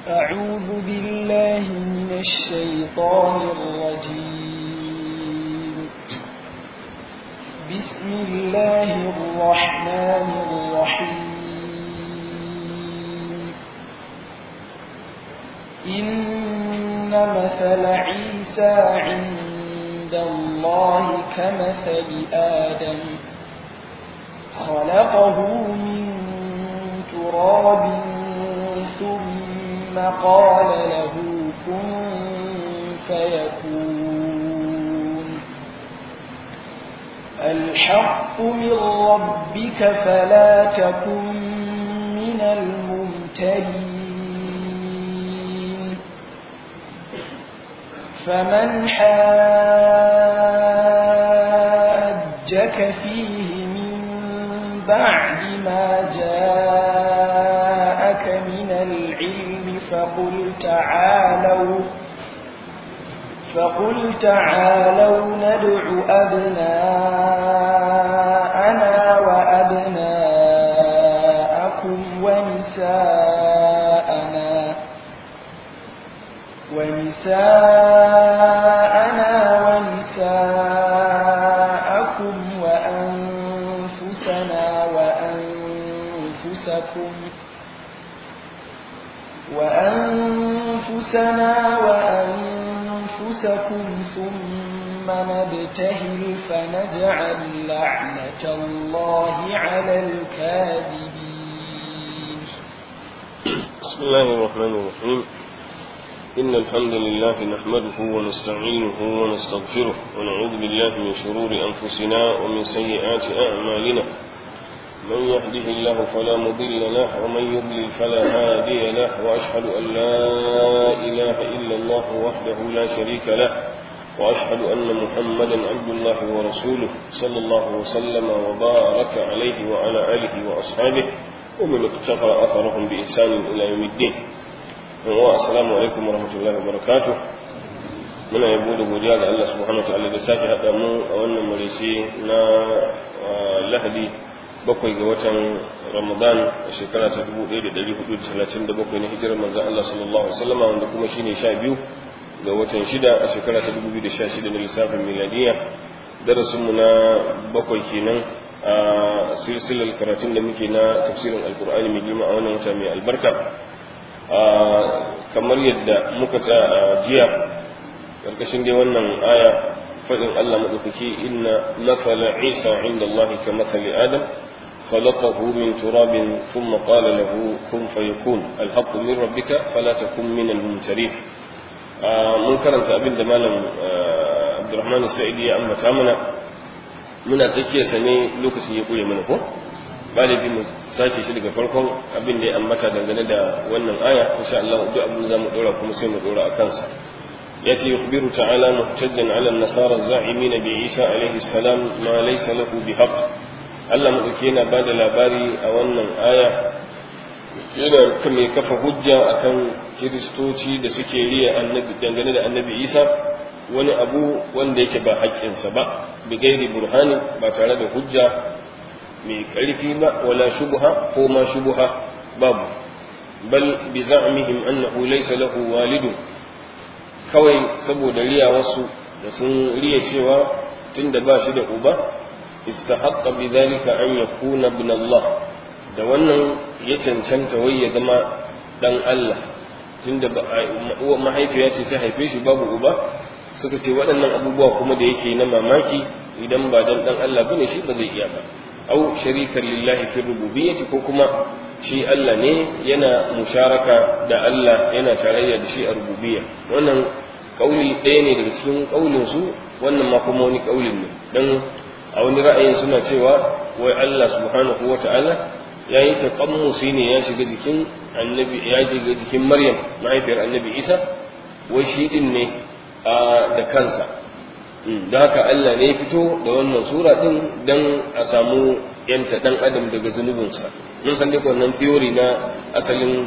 أعوذ بالله من الشيطان الرجيم بسم الله الرحمن الرحيم إن مثل عيسى عند الله كمثل آدم خلقه من تراب ثم قال له كن فيكون الحق من ربك فلا تكن من الممترين فمن حاجك فيه من بعد ما جاءك من العلم فقل تعالوا فقل تعالوا ندع أبناءنا وأبناءكم ونساءنا ونساءنا ونساءكم وأنفسنا وأنفسكم وأنفسنا وأنفسكم ثم نبتهل فنجعل لعنة الله على الكاذبين بسم الله الرحمن الرحيم إن الحمد لله نحمده ونستعينه ونستغفره ونعوذ بالله من شرور أنفسنا ومن سيئات أعمالنا من يهده الله فلا مضل له ومن يضلل فلا هادي له وأشهد أن لا إله إلا الله وحده لا شريك له وأشهد أن محمدا عبد الله ورسوله صلى الله وسلم وبارك عليه وعلى آله وأصحابه ومن اقتفى أثرهم بإحسان إلى يوم الدين السلام عليكم ورحمة الله وبركاته muna yabo da godiya ga Allah subhanahu wa ta'ala da sake haɗa mu a wannan marisi na lahadi bakwai ga watan ramadan a shekara ta 1437 na hijirar manzan Allah sallallahu alaihi wasallam wanda kuma shine sha biyu ga watan shida a shekara ta 2016 na lissafin miladiya darasinmu na bakwai kenan a silsilar karatun da muke na tafsirin alkur'ani mai girma a wannan wata mai albarka kamar yadda muka tsaya a jiya ƙarƙashin dai wannan aya faɗin Allah maɗaukaki inna mathala isa inda Allah ka mathali adam خلقه من تراب ثم قال له كن فيكون الحق من ربك فلا تكن من الممترين mun karanta abin da malam abdurrahman sa'idi ya ambata mana muna tsakiyar sa ne lokacin ya kure mana ko galibi mu sake shi daga farkon abin da ya ambata dangane da wannan aya insha Allah duk abin zamu dora kuma sai mu dora a kansa yace yukhbiru ta'ala muhtajjan 'ala an-nasara az-za'imin bi Isa alayhi salam ma laysa lahu bihaqq Allah madauke yana bada labari a wannan aya yana mai kafa hujja akan kiristoci da suke riya annabi dangane da annabi isa wani abu wanda yake ba haƙƙinsa ba bi gairi burhani ba tare da hujja mai ƙarfi ba wala shubha ko ma shubha babu bal bi za'mihim annahu laysa lahu walidun kawai saboda riya wasu da sun riya cewa tunda ba shi da uba istahaqqa bi dhalika an yakuna ibn Allah da wannan ya cancanta wai ya zama dan Allah tunda uwa mahaifiya ce ta haife shi babu uba suka ce waɗannan abubuwa kuma da yake na mamaki idan ba dan dan Allah bane shi ba zai iya ba au sharikan lillahi fi rububiyyati ko kuma shi Allah ne yana musharaka da Allah yana tarayya da shi a rububiyya wannan kauli ɗaya ne daga cikin kaulin su wannan ma kuma wani kaulin ne dan a wani ra'ayin suna cewa wai Allah subhanahu wata'ala ya yi taƙammusi ne ya shiga jikin annabi ya shiga jikin maryam mahaifiyar annabi isa wai shi din ne da kansa da haka allah ne ya fito da wannan sura din don a samu yanta ɗan adam daga zunubinsa mun san dai wannan theory na asalin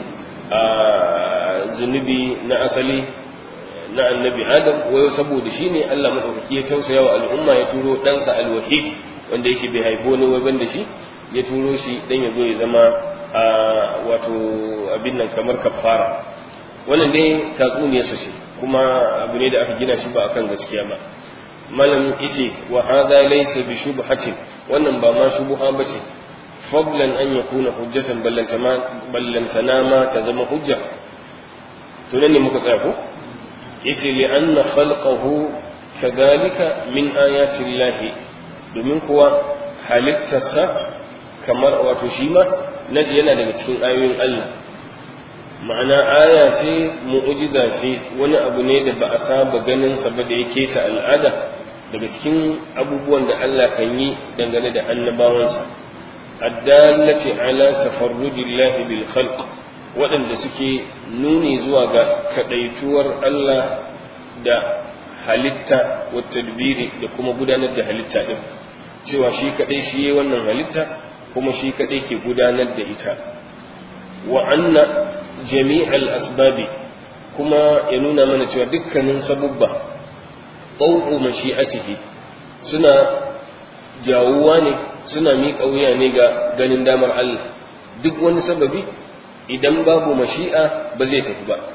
zunubi na asali na annabi adam wai saboda shi ne allah maɗaukaki ya tausaya wa al'umma ya turo ɗansa alwahid wanda yake bai haifo wani wai ban da shi ya turo shi dan ya zo ya zama a wato abin nan kamar kafara wannan dai tatsuniyarsa ce kuma abu ne da aka gina shi ba akan gaskiya ba malam yace wa hadha laysa bi shubhatin wannan ba ma shubha bace fadlan an yakuna hujjatan ballantana ma ta zama hujja to nan ne muka tsaya ko yace li anna khalqahu kadhalika min ayati llahi domin kuwa halittarsa kamar wato shi ma yana daga cikin ayoyin Allah ma'ana aya ce mu'ujiza ce wani abu ne da ba a saba ganin sa ba da yake ta al'ada daga cikin abubuwan da Allah kan yi dangane da annabawansa addallati ala tafarrujillahi bil khalq waɗanda suke nuni zuwa ga kadaituwar Allah da halitta wa tadbiri da kuma gudanar da halitta din cewa shi kadai shi yayi wannan halitta kuma shi kadai ke gudanar da ita wa anna jami'al asbabi kuma ya nuna mana cewa dukkanin sabubba ɗau'u mashi'atihi suna jawuwa ne suna miƙa wuya ne ga ganin damar Allah duk wani sababi idan babu mashi'a ba zai tafi ba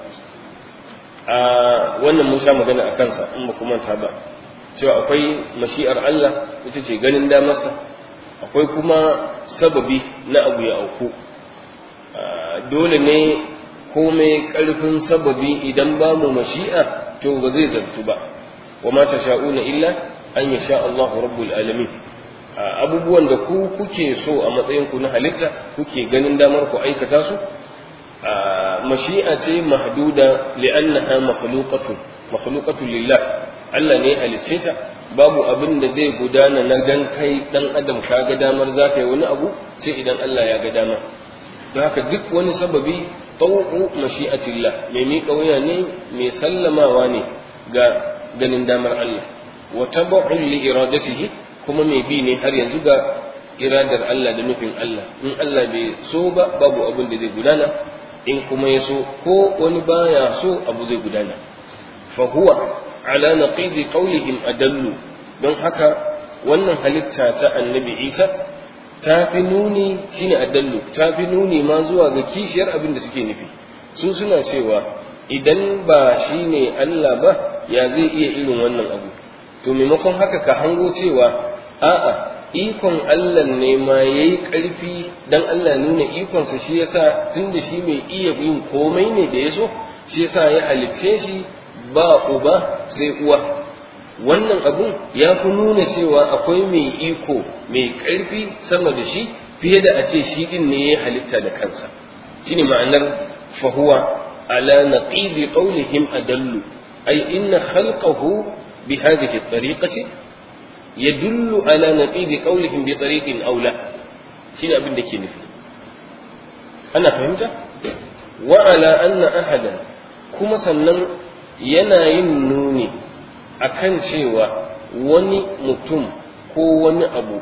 a wannan mun sha magana a kansa in ba manta ba cewa akwai mashi'ar Allah ita ce ganin damarsa akwai kuma sababi na abu ya auku dole ne komai ƙarfin sababi idan ba mu mashi'a to ba zai zartu ba wa ma sha'una illa an yasha Allahu rabbul alamin abubuwan da ku kuke so a matsayin ku na halitta kuke ganin damar ku aikata su mashi'a ce mahduda li'annaha makhluqatun makhluqatun lillah Allah ne halicce ta babu abin da zai gudana na gan kai dan adam ka ga damar za ka yi wani abu sai idan Allah ya ga dama don haka duk wani sababi tau'u mashi'atillah mai miƙa wuya ne mai sallamawa ne ga ganin damar Allah wa tabu'un li iradatihi kuma mai bi ne har yanzu ga iradar Allah da nufin Allah in Allah bai so ba babu abin da zai gudana in kuma ya so ko wani baya so abu zai gudana fa huwa ala naqidi qawlihim adallu don haka wannan halitta ta annabi Isa ta fi nuni shine adallu ta fi nuni ma zuwa ga kishiyar abin da suke nufi su suna cewa idan ba shine Allah ba ya zai iya irin wannan abu to maimakon haka ka hango cewa a'a ikon Allah ne ma yayi ƙarfi dan Allah nuna ikonsa shi yasa tunda shi mai iya yin komai ne da yaso shi yasa ya halicce shi ba uba sai uwa wannan abun ya fi nuna cewa akwai mai iko mai ƙarfi sama da shi fiye da a ce shi din ne ya halitta da kansa shine ma'anar fahuwa ala naqidi qawlihim adallu ay inna khalqahu bi hadhihi at-tariqati yadullu ala naqidi qawlihim bi tariqin aula shine abin da ke nufi ana fahimta wa ala anna ahadan kuma sannan yana yin nuni akan cewa wani mutum ko wani abu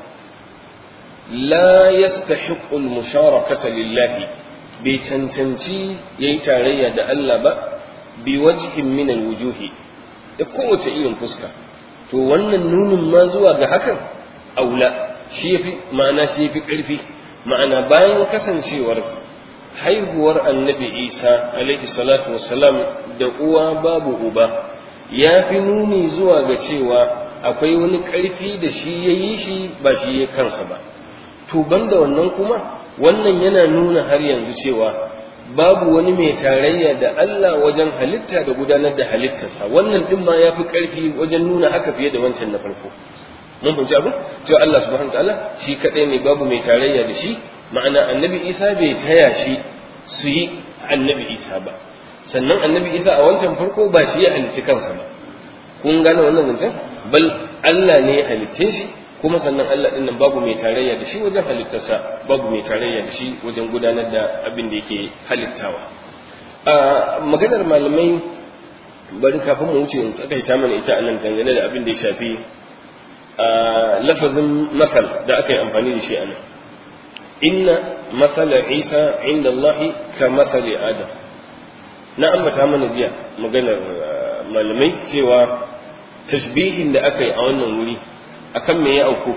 la yastahiqqu al-musharakata lillahi bai cancanci yayi tarayya da Allah ba bi wajhin min al-wujuhi da kowace irin fuska to wannan nunin ma zuwa ga hakan aula shi yafi ma'ana shi yafi karfi ma'ana bayan kasancewar haihuwar annabi Isa alaihi salatu wassalam da uwa babu uba ya fi nuni zuwa ga cewa akwai wani ƙarfi da shi ya yi shi ba shi ya kansa ba to banda wannan kuma wannan yana nuna har yanzu cewa babu wani mai tarayya da Allah wajen halitta da gudanar da halittarsa wannan din ma ya fi ƙarfi wajen nuna haka fiye da wancan na farko mun fahimci abin cewa Allah subhanahu ta'ala shi kadai ne babu mai tarayya da shi ma'ana annabi Isa bai taya shi su yi annabi Isa ba sannan annabi isa a wancan farko ba shi ya halicci kansa ba kun gane wannan zancen bal Allah ne ya halicce shi kuma sannan Allah din nan babu mai tarayya da shi wajen halittarsa babu mai tarayya da shi wajen gudanar da abin da yake halittawa a maganar malamai bari kafin mu wuce in tsakaita mana ita a nan dangane da abin da ya shafi a lafazin masal da aka yi amfani da shi a nan inna masala isa inda Allah ka masali adam na ambata mana jiya maganar malamai cewa tashbihin da aka yi a wannan wuri akan me ya auku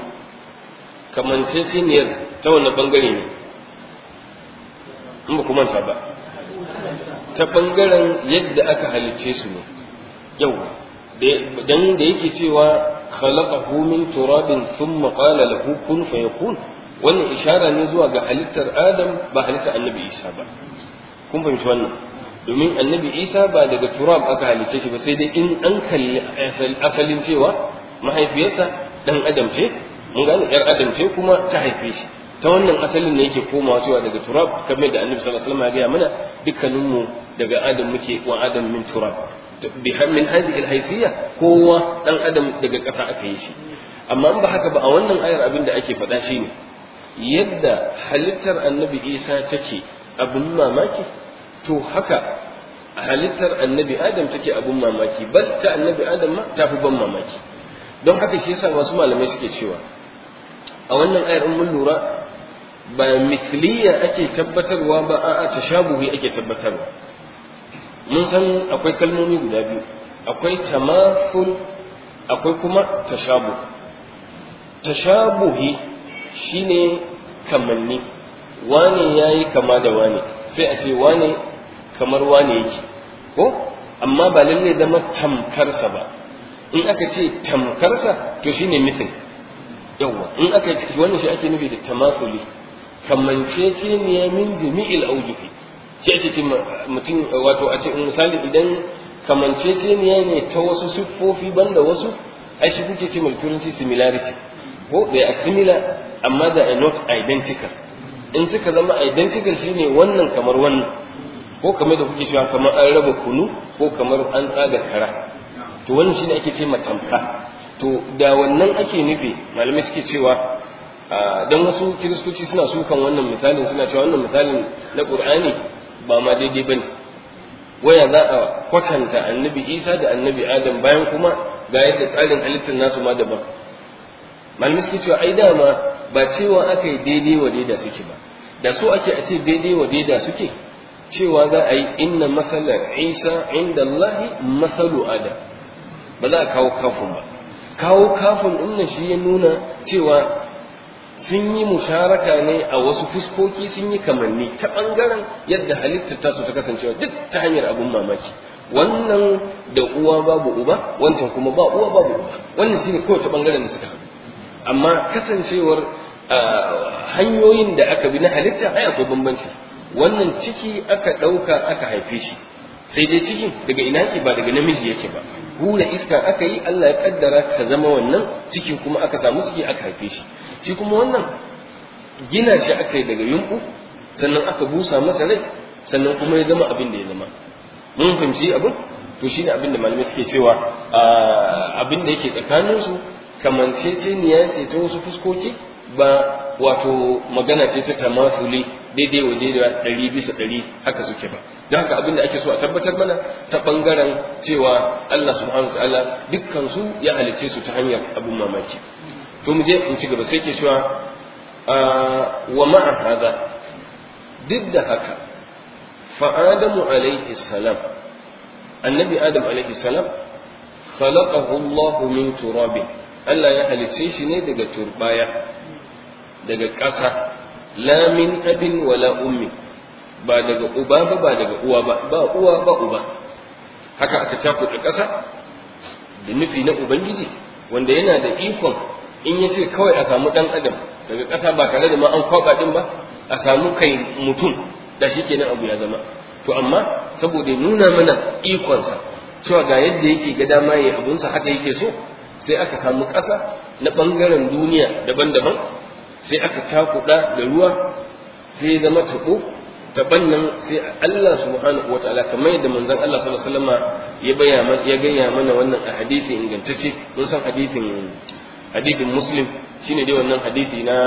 kamanceceniyar ta wani bangare ne in ba manta ba ta ta bangaren yadda aka halicce su ne yau dan da yake cewa khalaqahu min turabin thumma qala lahu kun fayakun wannan ishara ne zuwa ga halittar Adam ba halittar Annabi Isa ba kun fahimci wannan domin Annabi Isa ba daga turab aka halicce shi ba sai dai in an kalli asalin cewa mahaifiyarsa dan Adam ce mun gane yar Adam ce kuma ta haife shi ta wannan asalin ne yake komawa cewa daga turab kamar da Annabi sallallahu alaihi wasallam ya gaya mana dukkaninmu daga Adam muke wa Adam min turab min hadhihi alhaysiyya kowa dan adam daga ƙasa aka yi shi amma in ba haka ba a wannan ayar abin da ake faɗa shine yadda halittar annabi isa take abin mamaki to haka halittar annabi adam take abin mamaki bal ta annabi adam ma ta fi ban mamaki don haka shi yasa wasu malamai suke cewa a wannan ayar in mun lura ba mithliya ake tabbatarwa ba a'a tashabuhi ake tabbatarwa mun san akwai kalmomi guda biyu akwai tamaful akwai kuma tashabu tashabuhi shine kamanni wane yayi kama da wane sai a ce wane kamar wane yake ko amma ba lalle zama tamkarsa ba in aka ce tamkarsa to shine mithil yawa in aka ce wannan shi ake nufi da tamafuli kamanceceniya min jami'il aujuhi shi ake ce mutum wato a ce misali idan kamanceceniya ne ta wasu siffofi banda wasu ai shi kuke ce mai turanci similarity ko they are similar amma they are not identical in suka zama identical shine wannan kamar wannan ko kamar da kuke cewa kamar an raba kunu ko kamar an tsaga kara to wannan shine ake ce matamka to da wannan ake nufi malamai suke cewa dan wasu kiristoci suna sukan wannan misalin suna cewa wannan misalin na qur'ani ba ma daidai bane waya za a kwatanta annabi isa da annabi adam bayan kuma ga yadda tsarin halittar nasu ma daban malamai suke cewa ai dama ba cewa aka yi daidai wa daida suke ba da so ake a ce daidai wa daida suke cewa za a yi inna matsalar isa inda allahi matsalu adam ba za a kawo kafin ba kawo kafin ɗin shi ya nuna cewa sun yi musharaka ne a wasu fuskoki sun yi kamanni ta ɓangaren yadda halittar tasu ta kasancewa duk ta hanyar abin mamaki wannan da uwa babu uba wancan kuma ba uwa babu uba wannan shine kawai ta ɓangaren da suka haɗu amma kasancewar hanyoyin da aka bi na halitta ai akwai bambanci wannan ciki aka ɗauka aka haife shi sai dai cikin daga ina ke ba daga namiji yake ba hura iska aka yi Allah ya kaddara ka zama wannan cikin kuma aka samu ciki aka haife shi shi kuma wannan gina shi aka yi daga yumɓu sannan aka busa masa rai sannan kuma ya zama abin da ya zama mun fahimci abin to shine abin da malamai suke cewa abin da yake tsakaninsu kamanceceniya ce ta wasu fuskoki ba wato magana ce ta tamasuli daidai waje da ɗari bisa ɗari haka suke ba don haka abin da ake so a tabbatar mana ta ɓangaren cewa Allah subhanahu wa ta'ala dukkan su ya halice su ta hanyar abin mamaki to mu je in ci gaba sai ke cewa wa ma'a hada duk da haka fa adamu alaihi salam annabi adam alaihi salam khalaqahu Allah min turabin Allah ya halice shi ne daga turbaya daga ƙasa la min abin wala ummi ba daga uba ba ba daga uwa ba ba uwa ba uba haka aka cakuɗa ƙasa da nufi na ubangiji wanda yana da ikon in ya ce kawai a samu ɗan adam daga ƙasa ba tare da ma an kwaɓa ɗin ba a samu kai mutum da shi kenan abu ya zama to amma saboda nuna mana ikonsa cewa ga yadda yake ga dama ya abunsa haka yake so sai aka samu ƙasa na ɓangaren duniya daban-daban sai aka cakuɗa da ruwa sai zama taɓo taɓan nan sai Allah subhanahu wa ta'ala kamar yadda manzon Allah sallallahu alaihi wasallam ya bayyana ya gaya mana wannan a hadisi ingantacce mun san hadisin hadisin muslim shine dai wannan hadisi na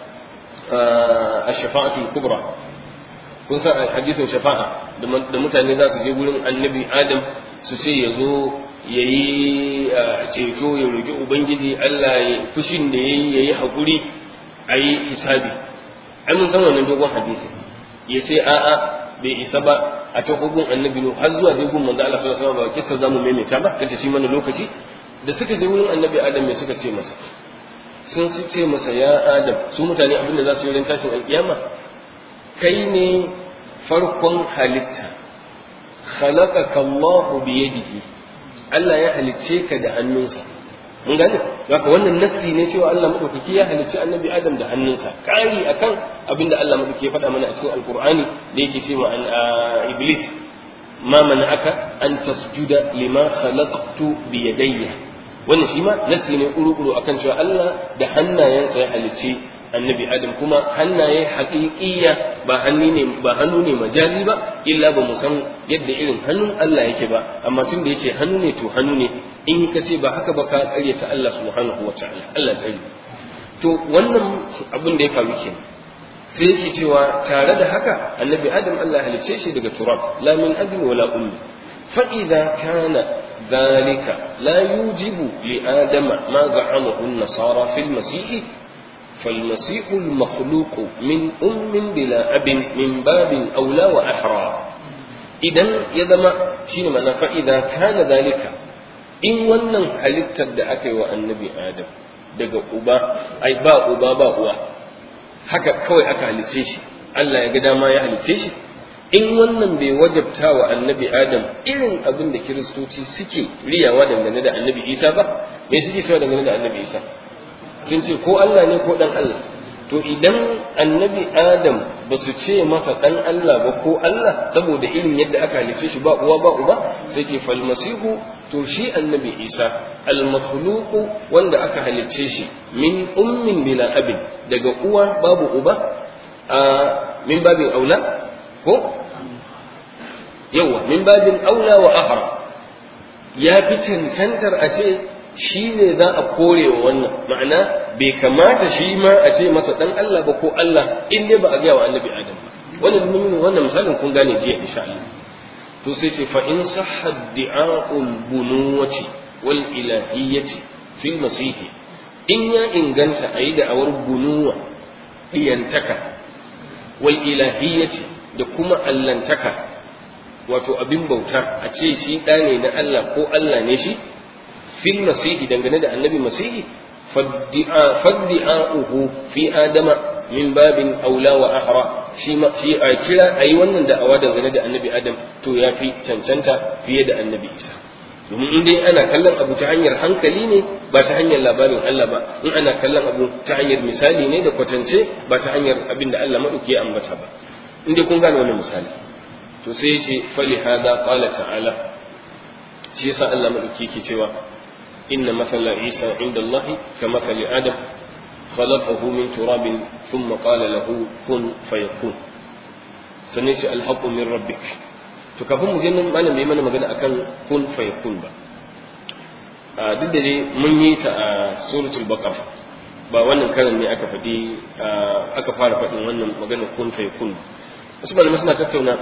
ash-shafa'atul kubra kun san hadisin shafa'a da mutane za su je wurin annabi adam su ce ya zo ya yi ceto ya roƙi ubangiji Allah ya fushin da ya yi ya yi haƙuri a yi hisabi ai mun san wannan dogon hadisi ya ce a'a bai isa ba a ta hukun annabi no har zuwa dai gun manzo Allah sallallahu alaihi wasallam ba kissa zamu maimaita ba kace shi mana lokaci da suka je wurin annabi Adam me suka ce masa sun ce masa ya Adam su mutane abinda za su yi ran tashin alkiyama kai ne farkon halitta khalaqaka Allah bi yadihi Allah ya halicce ka da hannunsa mun gane haka wannan nassi ne cewa Allah madaukaki ya halicci annabi Adam da hannunsa kari akan abinda Allah madaukaki ya faɗa mana a cikin alqur'ani da yake cewa an iblis ma mana'aka an tasjuda lima khalaqtu bi yadayya wannan shi ma nassi ne kuru-kuru akan cewa Allah da hannayensa ya halicci annabi adam kuma hannaye haƙiƙiya ba hannu ne ba hannu ne majazi ba illa ba mu san yadda irin hannun Allah yake ba amma tun da yake hannu ne to hannu ne in ka ce ba haka ba ka ƙaryata Allah subhanahu wataala Allah tsari to wannan abin da ya faru kenan sai yake cewa tare da haka annabi adam Allah halice shi daga turab la min abin wala ummi fa idza kana dhalika la yujibu li adama ma za'amahu an-nasara fil masih فالمسيح المخلوق من أم بلا أب من باب أولى وأحرى إذن يدما شين معنى فإذا كان ذلك إن ونن حلت الدعاك والنبي آدم daga uba ai ba uba ba uwa haka kawai aka halice shi Allah ya ga dama ya halice shi in wannan bai wajabta wa annabi Adam irin abin da kiristoci suke riyawa dangane da annabi Isa ba me suke cewa dangane da annabi Isa sun ce ko Allah ne ko ɗan Allah to idan annabi Adam ba su ce masa ɗan Allah ba ko Allah saboda irin yadda aka halice shi ba uwa ba uba sai ce falmasihu to shi annabi Isa almakhluqu wanda aka halice shi min ummin bila abin daga uwa babu uba a min babin aula ko yawa min babin aula wa ahra ya fi cancantar a ce shi ne za a kore wa wannan ma'ana bai kamata shi ma a ce masa dan Allah ba ko Allah in dai ba a gaya wa annabi Adam ba wannan mun wannan misalin kun gane jiya insha Allah to sai ce fa in sahha di'a'ul bunuwati wal ilahiyyati fil masih in ya inganta ayi da awar bunuwa diyantaka wal ilahiyyati da kuma allantaka wato abin bauta a ce shi ɗa ne na Allah ko Allah ne shi fil masihi dangane da annabi masihi faddi'a'uhu fi adama min babin aula wa ahra shi ma shi a kira ayi wannan da'awa dangane da annabi adam to ya fi cancanta fiye da annabi isa domin in dai ana kallon abu ta hanyar hankali ne ba ta hanyar labarin Allah ba in ana kallon abu ta hanyar misali ne da kwatance ba ta hanyar abin da Allah maɗauki ya ambata ba in dai kun gane wannan misali to sai ya ce fali hada qala ta'ala shi yasa Allah maɗauki yake cewa إن مثل عيسى عند الله كمثل آدم خلقه من تراب ثم قال له كن فيكون سنسي الحق من ربك فكفون مجنن ما نبي mana magana akan kun fayakun ba duk da dai mun yi ta a suratul baqara ba wannan karan ne aka faɗi aka fara faɗin wannan magana kun fayakun wasu malamai suna tattauna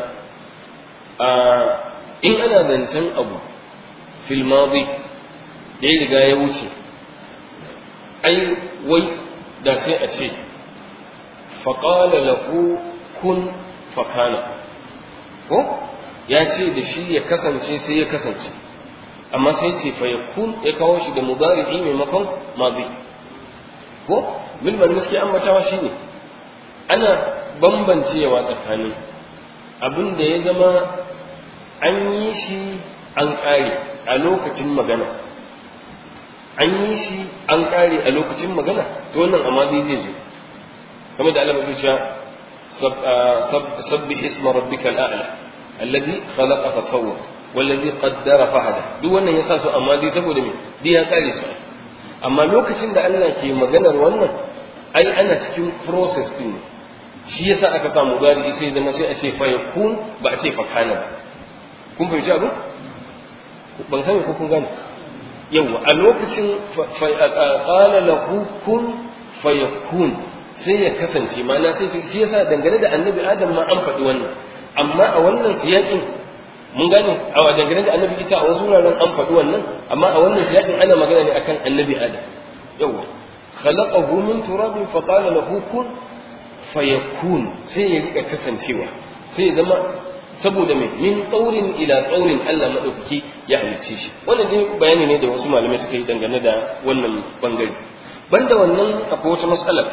in ana zancen abu fil madi da ya riga ya wuce ai wai da sai a ce faƙala lahu kun fakana ko ya ce da shi ya kasance sai ya kasance amma sai ce fa yakun ya kawo shi da mudari'i maimakon madi ko bil ban gaskiya ambatawa shine ana bambancewa tsakanin abin da ya zama an yi shi an ƙare a lokacin magana an yi shi an ƙare a lokacin magana to wannan amma zai zai zo kamar da Allah mai cewa sabbih isma rabbikal a'la alladhi khalaqa fa sawwa wallazi qaddara fahada duk wannan yasa su amma dai saboda me dai ya kare su amma lokacin da Allah ke maganar wannan ai ana cikin process din ne shi yasa aka samu gari sai zama sai a ce fa yakun ba a ce fa kana ba kun fahimci abu ban sani ko kun gane yawa a lokacin qala lahu kun fayakun sai ya kasance ma'ana sai shi yasa dangane da annabi adam ma an faɗi wannan amma a wannan siyaƙin mun gane a dangane da annabi isa a wasu wuraren an faɗi wannan amma a wannan siyaƙin ana magana ne akan annabi adam yawa khalaqahu min turabin fa qala lahu kun fayakun sai ya rika kasancewa sai ya zama saboda mai min tsaurin ila tsaurin Allah madaukaki ya halicce shi wannan dai bayani ne da wasu malamai suka yi dangane da wannan bangare banda wannan akwai wata matsalar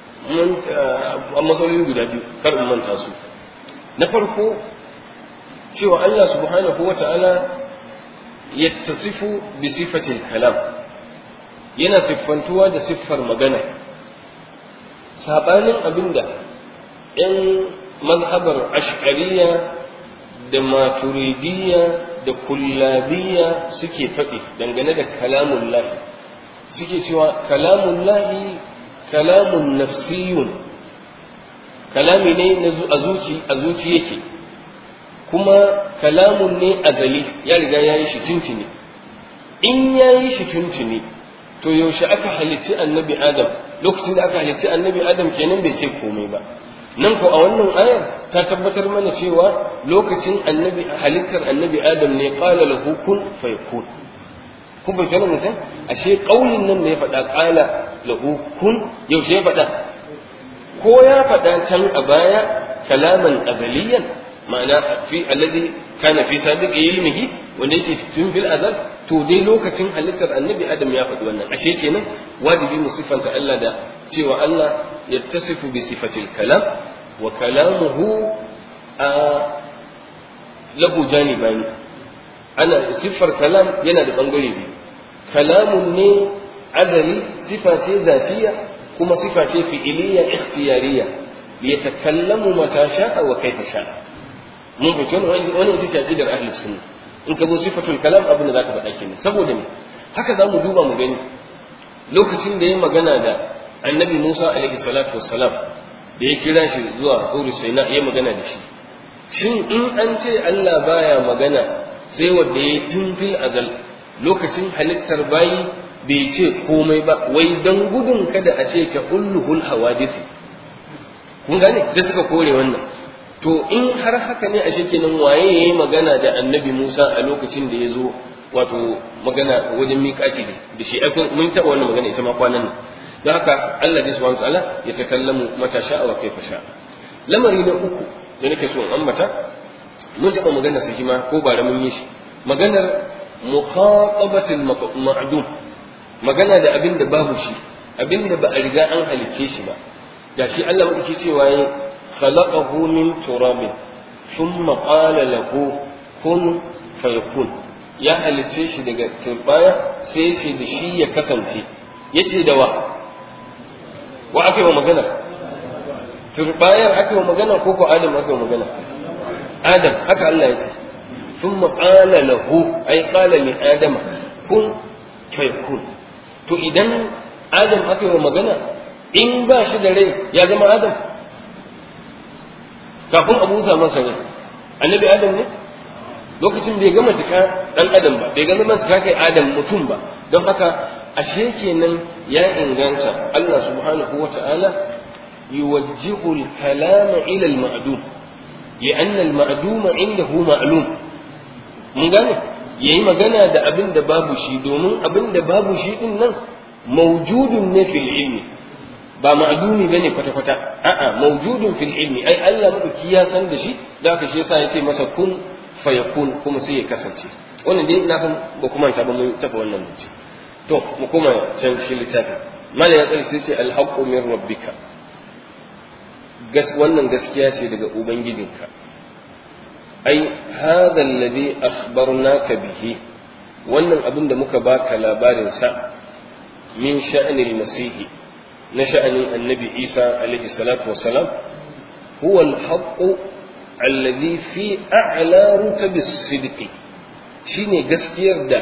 mun a matsaloli guda biyu kar in manta su na farko cewa Allah subhanahu wa ta'ala yattasifu bi sifatil kalam yana siffantuwa da siffar magana sabanin abinda ‘yan mazhabar ash'ariya da maturidiyya da kullabiyya suke faɗi dangane da kalamun lahi suke cewa kalamun lahi kalamun nafsiyun kalami ne a zuci a zuci yake kuma kalamun ne azali ya riga ya yi shi tuntuni in ya yi shi tuntuni to yaushe aka halicci annabi adam lokacin da aka halicci annabi adam kenan bai ce komai ba nan ko a wannan ayar ta tabbatar mana cewa lokacin annabi halittar annabi adam ne qala lahu kun fayakun kun bai tana mutum ashe kaulin nan ne ya faɗa qala lahu kun yaushe ya faɗa ko ya faɗa can a baya kalaman azaliyan ma'ana fi alladhi kana fi sabiqi ilmihi wanda yake tun fil azal to dai lokacin halittar annabi adam ya faɗi wannan ashe kenan wajibi mu siffanta Allah da cewa Allah yattasifu bi sifatil kalam wa kalamuhu a lahu janibani ana siffar kalam yana da bangare biyu kalamun ne azali sifa ce zatiya kuma sifa ce fi'iliya ikhtiyariya yatakallamu mata sha'a wa kaifa sha'a mun fito wani ita ce aqidar ahli sunna in ka zo sifatul kalam abin da zaka faɗa kenan saboda me haka zamu duba mu gani lokacin da ya magana da annabi Musa alaihi salatu wassalam da ya kira shi zuwa Turi Saina ya magana da shi shin in an ce Allah baya magana sai wanda ya tun fil azal lokacin halittar bayi bai ce komai ba wai dan gudun kada a ce ka ulluhul hawadith kun gane sai suka kore wannan to in har haka ne ashe kenan waye yayi magana da annabi Musa a lokacin da ya zo wato magana wajen miƙaci da shi mun taɓa wannan magana ita ma kwanan nan don haka Allah dai subhanahu ta'ala ya takallamu mata sha'a wa kaifa sha'a lamari na uku da nake so in ambata mun taɓa magana su ma ko bara mun yi shi maganar mukhatabatul ma'dum magana da abin da babu shi abin da ba a riga an halicce shi ba gashi Allah madauki cewa yayi خلقه من تراب ثم قال له كن فيكون ya halicce shi daga turbaya sai ce da shi ya kasance ya ce da wa wa aka yi wa magana turbayar aka yi wa magana ko ko adam aka yi wa magana adam haka Allah ya ce sun maƙala lahu ai ƙala li adama kun fayakun to idan adam aka yi wa magana in ba shi da rai ya zama adam kafin abu musa masa ne annabi adam ne lokacin bai gama cika dan adam ba bai gama cika kai adam mutum ba don haka ashe kenan ya inganta Allah subhanahu wa ta'ala yuwajjihu al-kalama ila al-ma'dum لأن المعدوم عنده معلوم mun gane yayi magana da abin da babu shi domin abin da babu shi din nan mawjudun ne fil ilmi ba ma'adumi bane kwata kwata a'a mawjudun fil ilmi ai Allah madauki ya san da shi da haka shi yasa ya ce masa kun fayakun kuma sai ya kasance wannan dai na san ba kuma ta ba mun tafi wannan mutum to mu kuma can cikin littafin malam ya tsare sai ce alhaqqu min rabbika gas wannan gaskiya ce daga ubangijinka ai hadha alladhi akhbarnaka bihi wannan abin da muka baka labarin sa min sha'anil masihi na sha'anin annabi isa alaihi salatu wasalam huwa alhaqqu alladhi fi a'la rutabis sidqi shine gaskiyar da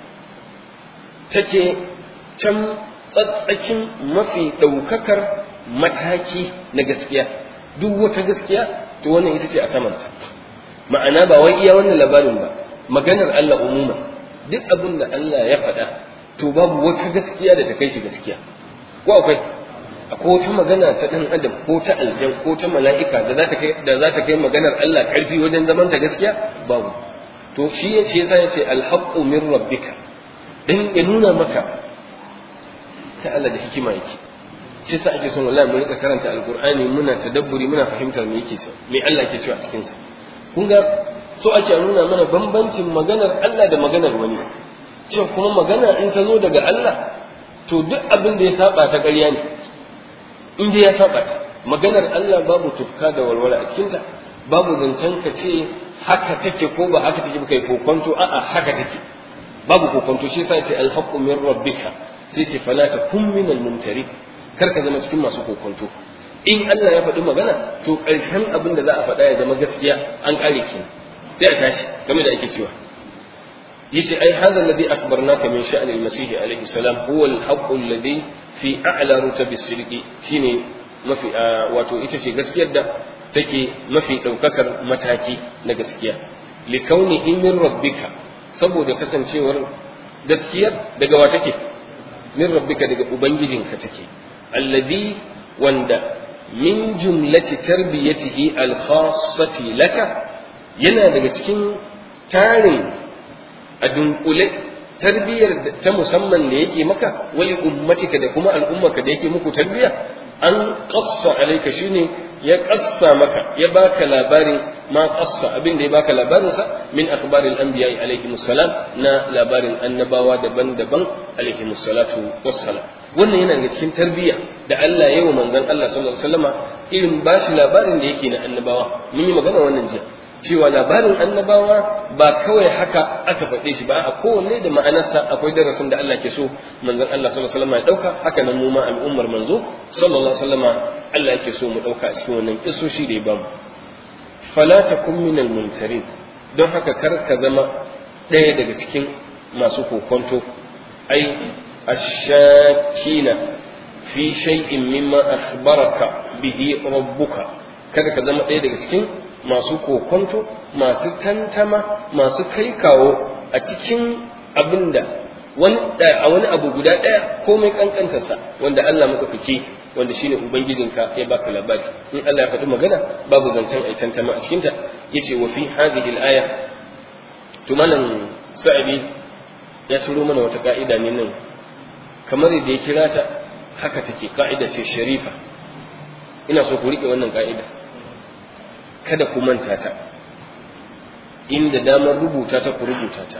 take can tsatsakin mafi ɗaukakar mataki na gaskiya duk wata gaskiya to wannan ita ce a samanta ma'ana ba wai iya wannan labarin ba maganar Allah umuma duk abin da Allah ya faɗa to babu wata gaskiya da ta kai shi gaskiya ko akwai akwai wata magana ta ɗan adam ko ta aljan ko ta mala'ika da za ta kai da za ta kai maganar Allah ƙarfi wajen zaman ta gaskiya babu to shi ya ce yasa ya ce alhaqqu min rabbika dan ya nuna maka ta Allah da hikima yake shi yasa ake son wallahi mu rika karanta alqur'ani muna tadabburi muna fahimtar me yake cewa me Allah yake cewa a cikin sa kun ga so ake nuna mana bambancin maganar Allah da maganar wani cewa kuma magana in ta zo daga Allah to duk abin da ya saba ta ƙarya ne in dai ya saba ta maganar Allah babu tufka da walwala a cikinta babu zancen ka ce haka take ko ba haka take ba kai kokonto a'a haka take babu kokonto shi yasa ce alhaqqu min rabbika sai ce fala takun min almumtari kar ka zama cikin masu kokonto in Allah ya faɗi magana to ƙarshen abin da za a faɗa ya zama gaskiya an ƙare ki sai a tashi game da ake cewa yace ai hadha alladhi akhbarnaka min sha'ni al-masih alayhi salam huwa al-haqqu alladhi fi a'la rutabi as-sidqi shine mafi wato ita ce gaskiyar da take mafi daukakar mataki na gaskiya li kauni min rabbika saboda kasancewar gaskiyar daga wa take min rabbika daga ubangijinka take alladhi wanda min jumlati tarbiyatihi al-khassati laka yana daga cikin tarin a dunkule tarbiyyar ta musamman da yake maka wali ummatika da kuma al'ummaka da yake muku tarbiyya an qassa alayka shine ya qassa maka ya baka labarin ma qassa abin da ya baka labarin sa min akhbaril anbiya alayhi salam na labarin annabawa daban-daban alayhi salatu wassalam wannan yana daga cikin tarbiyya da Allah ya yi wa manzon Allah sallallahu alaihi wasallama irin bashi labarin da yake na annabawa mun yi magana wannan jiya cewa labarin annabawa ba kawai haka aka faɗe shi ba a kowanne da ma'anarsa akwai darasin da Allah ke so manzon Allah sallallahu alaihi wasallam ya dauka haka nan mu ma al'ummar manzo sallallahu alaihi wasallam Allah yake so mu dauka a cikin wannan kissoshi da ya bamu fala takum minal mumtarin don haka kar ka zama ɗaya daga cikin masu kokonto ai ashakina fi shay'in mimma akhbaraka bihi rabbuka kada ka zama ɗaya daga cikin masu kokonto masu tantama masu kai kawo a cikin abin da a wani abu guda ɗaya komai ƙanƙantarsa wanda Allah maɗaukaki wanda shine ubangijinka ya baka labari in Allah ya faɗi magana babu zancen ai tantama a cikinta yace wa fi hadhihi al-aya to malam sa'idi ya turo mana wata ka'ida ne nan kamar yadda ya kira ta haka take ka'ida ce sharifa ina so ku rike wannan ka'ida kada ku manta ta inda damar rubuta ta ku rubuta ta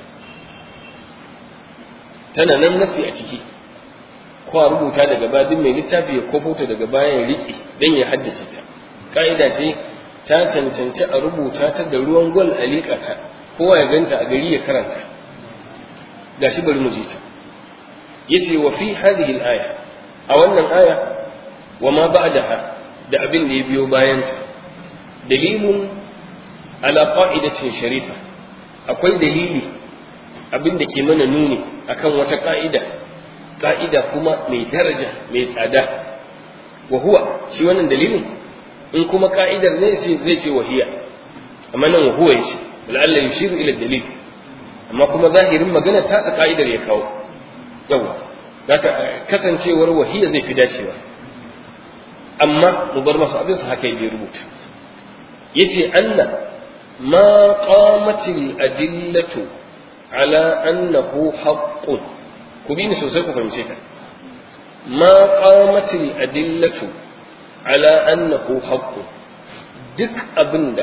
tana nan nasi a ciki ko a rubuta daga baya duk mai littafi ya kofo ta daga baya ya riƙe don ya haddace ta ka'ida ce ta cancanci a rubuta ta da ruwan gwal a liƙa ta kowa ya ganta a gari ya karanta gashi bari mu ji ta yace wa fi hadhihi al-aya a wannan aya wa ma ba'daha da abin da ya biyo bayan ta dalilun ala qa'idatin sharifa akwai dalili abin da ke mana nuni akan wata ka'ida ka'ida kuma mai daraja mai tsada wa huwa shi wannan dalilin in kuma ka'idar ne sai zai ce wahiya amma nan wa huwa yace la'alla yushiru ila dalil amma kuma zahirin magana ta sa ka'idar ya kawo yawa zaka kasancewar wahiya zai fi dacewa amma mu bar masa abin sa haka yake rubuta yace anna ma qamatil adillatu ala annahu haqqun ku bi ni sosai ku fahimce ta ma qamatil adillatu ala annahu haqqun duk abinda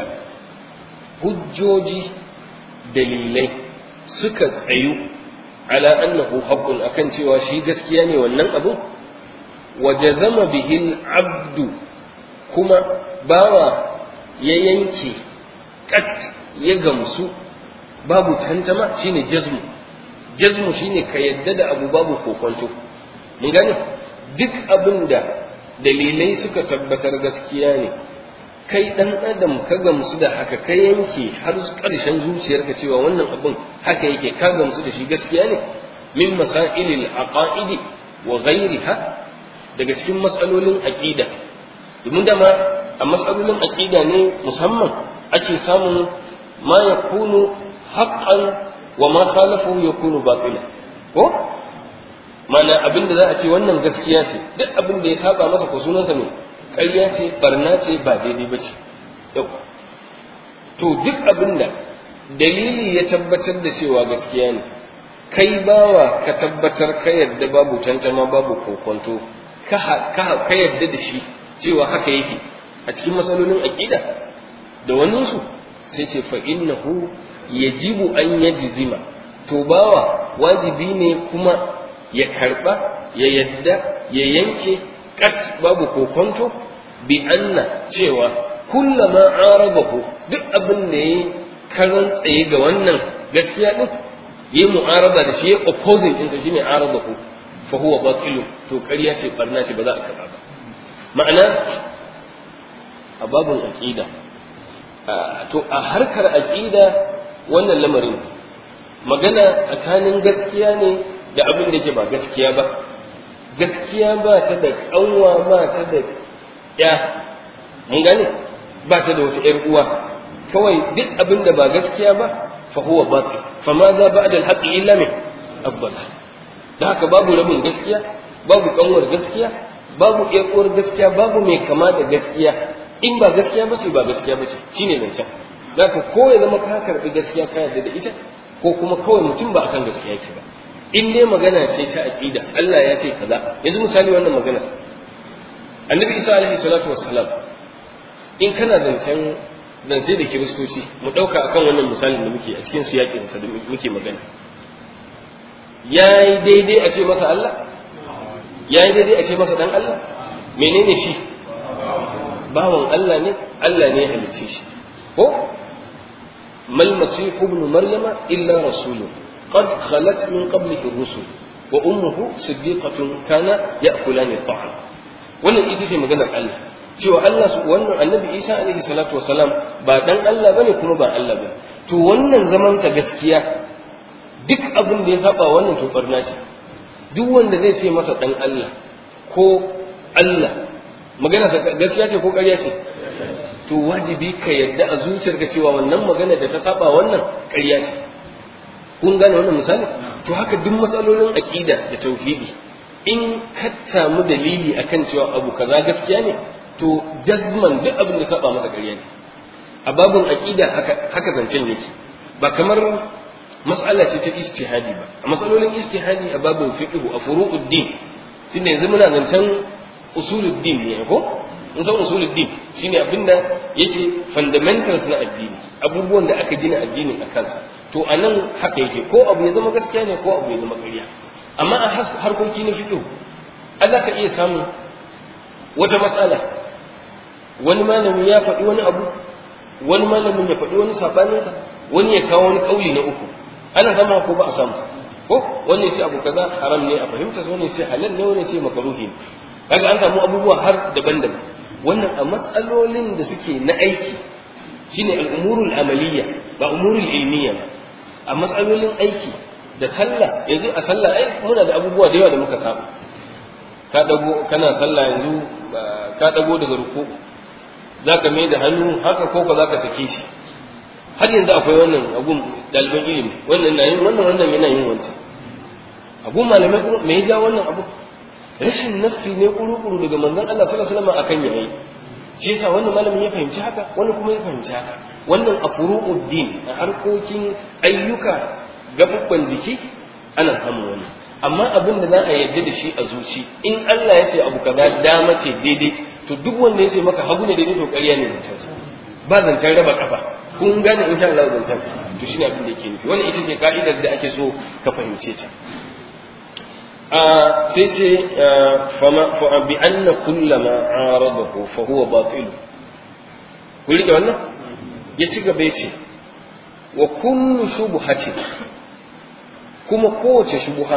hujjoji dalilai suka tsayu ala annahu haqqun akan cewa shi gaskiya ne wannan abun wa jazama bihi abdu kuma bawa ya yanke kat ya gamsu babu tantama shine jazmu jazmu shine ka yadda da abu babu kokonto mun gane duk abin da dalilai suka tabbatar gaskiya ne kai dan adam ka gamsu da haka ka yanke har ƙarshen zuciyarka cewa wannan abin haka yake ka gamsu da shi gaskiya ne min masailil aqaidi wa ghairiha daga cikin matsalolin aqida domin dama a matsalolin aqida ne musamman ake samun ma yakunu haqqan wa ma khalafu yakunu batila ko mana abin da za a ce wannan gaskiya ce duk abin da ya saba masa ko sunansa ne ƙarya ce barna ce ba daidai ba ce yau to duk abin da dalili ya tabbatar da cewa gaskiya ne kai bawa ka tabbatar ka yadda babu tantama babu kokonto ka yadda da shi cewa haka yake a cikin matsalolin aƙida da waninsu sai ce fa innahu yajibu an yajzima to bawa wajibi ne kuma ya karba ya yadda ya yanke kat babu kokonto bi anna cewa kullama arabahu duk abin da yayi karan tsaye ga wannan gaskiya din yi mu'arada da shi ya opposing ɗinsa shine arada ku fa huwa batilu to ƙarya ce barna ce ba za a karɓa ba ma'ana a babun aqida to a harkar aqida wannan lamarin magana tsakanin gaskiya ne da abin da ke ba gaskiya ba gaskiya ba ta da ƙanwa ba ta da ya mun gane ba ta da wata ƴar uwa kawai duk abin da ba gaskiya ba fa huwa batil fa ma za ba'da al-haqqi illa min ad-dhalal da haka babu rabin gaskiya babu kanwar gaskiya babu ƴar uwar gaskiya babu mai kama da gaskiya in ba gaskiya bace ba gaskiya bace shine zancen da ka ko ya zama ka karbi gaskiya ka yarda da ita ko kuma kawai mutum ba akan gaskiya yake ba in dai magana ce ta aqida Allah ya ce kaza yanzu misali wannan magana annabi isa alaihi salatu wassalam in kana zancen zance da kiristoci mu ɗauka akan wannan misalin da muke a cikin siyakin sa da muke magana yayi daidai a ce masa Allah yayi daidai a ce masa dan Allah menene shi bawan Allah ne Allah ne ya halicce shi ko mal masih ibn maryama illa rasulun qad khalat min qablihi rusul wa ummuhu siddiqatun kana ya'kulani at-ta'am wannan ita ce maganar Allah cewa Allah su wannan annabi Isa alaihi salatu wasalam ba dan Allah bane kuma ba Allah bane to wannan zaman sa gaskiya duk abin da ya saba wannan to barna ce duk wanda zai ce masa dan Allah ko Allah magana sa gaskiya ce ko ƙarya ce to wajibi ka yadda a zuciyarka cewa wannan magana da ta saba wannan ƙarya ce kun gane wannan misali to haka duk matsalolin aqida da tauhidi in ka samu dalili akan cewa abu kaza gaskiya ne to jazman duk abin da saba masa ƙarya ne a babun aqida haka haka zancen yake ba kamar mas'ala ce ta ijtihadi ba a matsalolin ijtihadi a babun fiqh a furu'uddin tunda yanzu muna zancen usuluddin ne ko in san usuluddin shine abinda yake fundamentals na addini abubuwan da aka gina addinin a kansa to anan haka yake ko abu ya zama gaskiya ne ko abu ya zama ƙarya amma a harkoki na fiƙo Allah ka iya samun wata matsala wani malami ya faɗi wani abu wani malamin ya faɗi wani saɓaninsa wani ya kawo wani ƙauli na uku ana sama ko ba a samu ko wani ce abu kaza haram ne a fahimta wani ce halal ne wani ce makaruhi ne kaga an samu abubuwa har daban-daban wannan a matsalolin da suke na aiki shine al'umurul amaliyya ba umurul ilmiya ba a matsalolin aiki da sallah yanzu a sallah ai muna da abubuwa da yawa da muka saba ka dago kana sallah yanzu ka dago daga ruku zaka mai da hannu haka ko ka zaka sake shi har yanzu akwai wannan abun daliban ilimi wannan na yin wannan wannan yana yin wancan abun malamai kuma me ya ja wannan abu rashin nafsi ne kuru-kuru daga manzon Allah sallallahu alaihi wasallam akan yayi shi yasa wannan malamin ya fahimci haka wani kuma ya fahimci haka wannan a furu'uddin a harkokin ayyuka gabubban jiki ana samun wani amma abin da za a yarda da shi a zuci in Allah ya ce abu kaza dama ce daidai to duk wanda ya ce maka hagu ne daidai to ƙarya ne zancen ba zancen raba kafa kun gane insha Allah zancen to shine abin da yake nufi wannan ita ce ka'idar da ake so ka fahimce ta a sai ce fa bi anna kullama aradahu fa huwa batil kun rike wannan ya ci gaba ya ce wa kullu shubhatin kuma kowace shubuha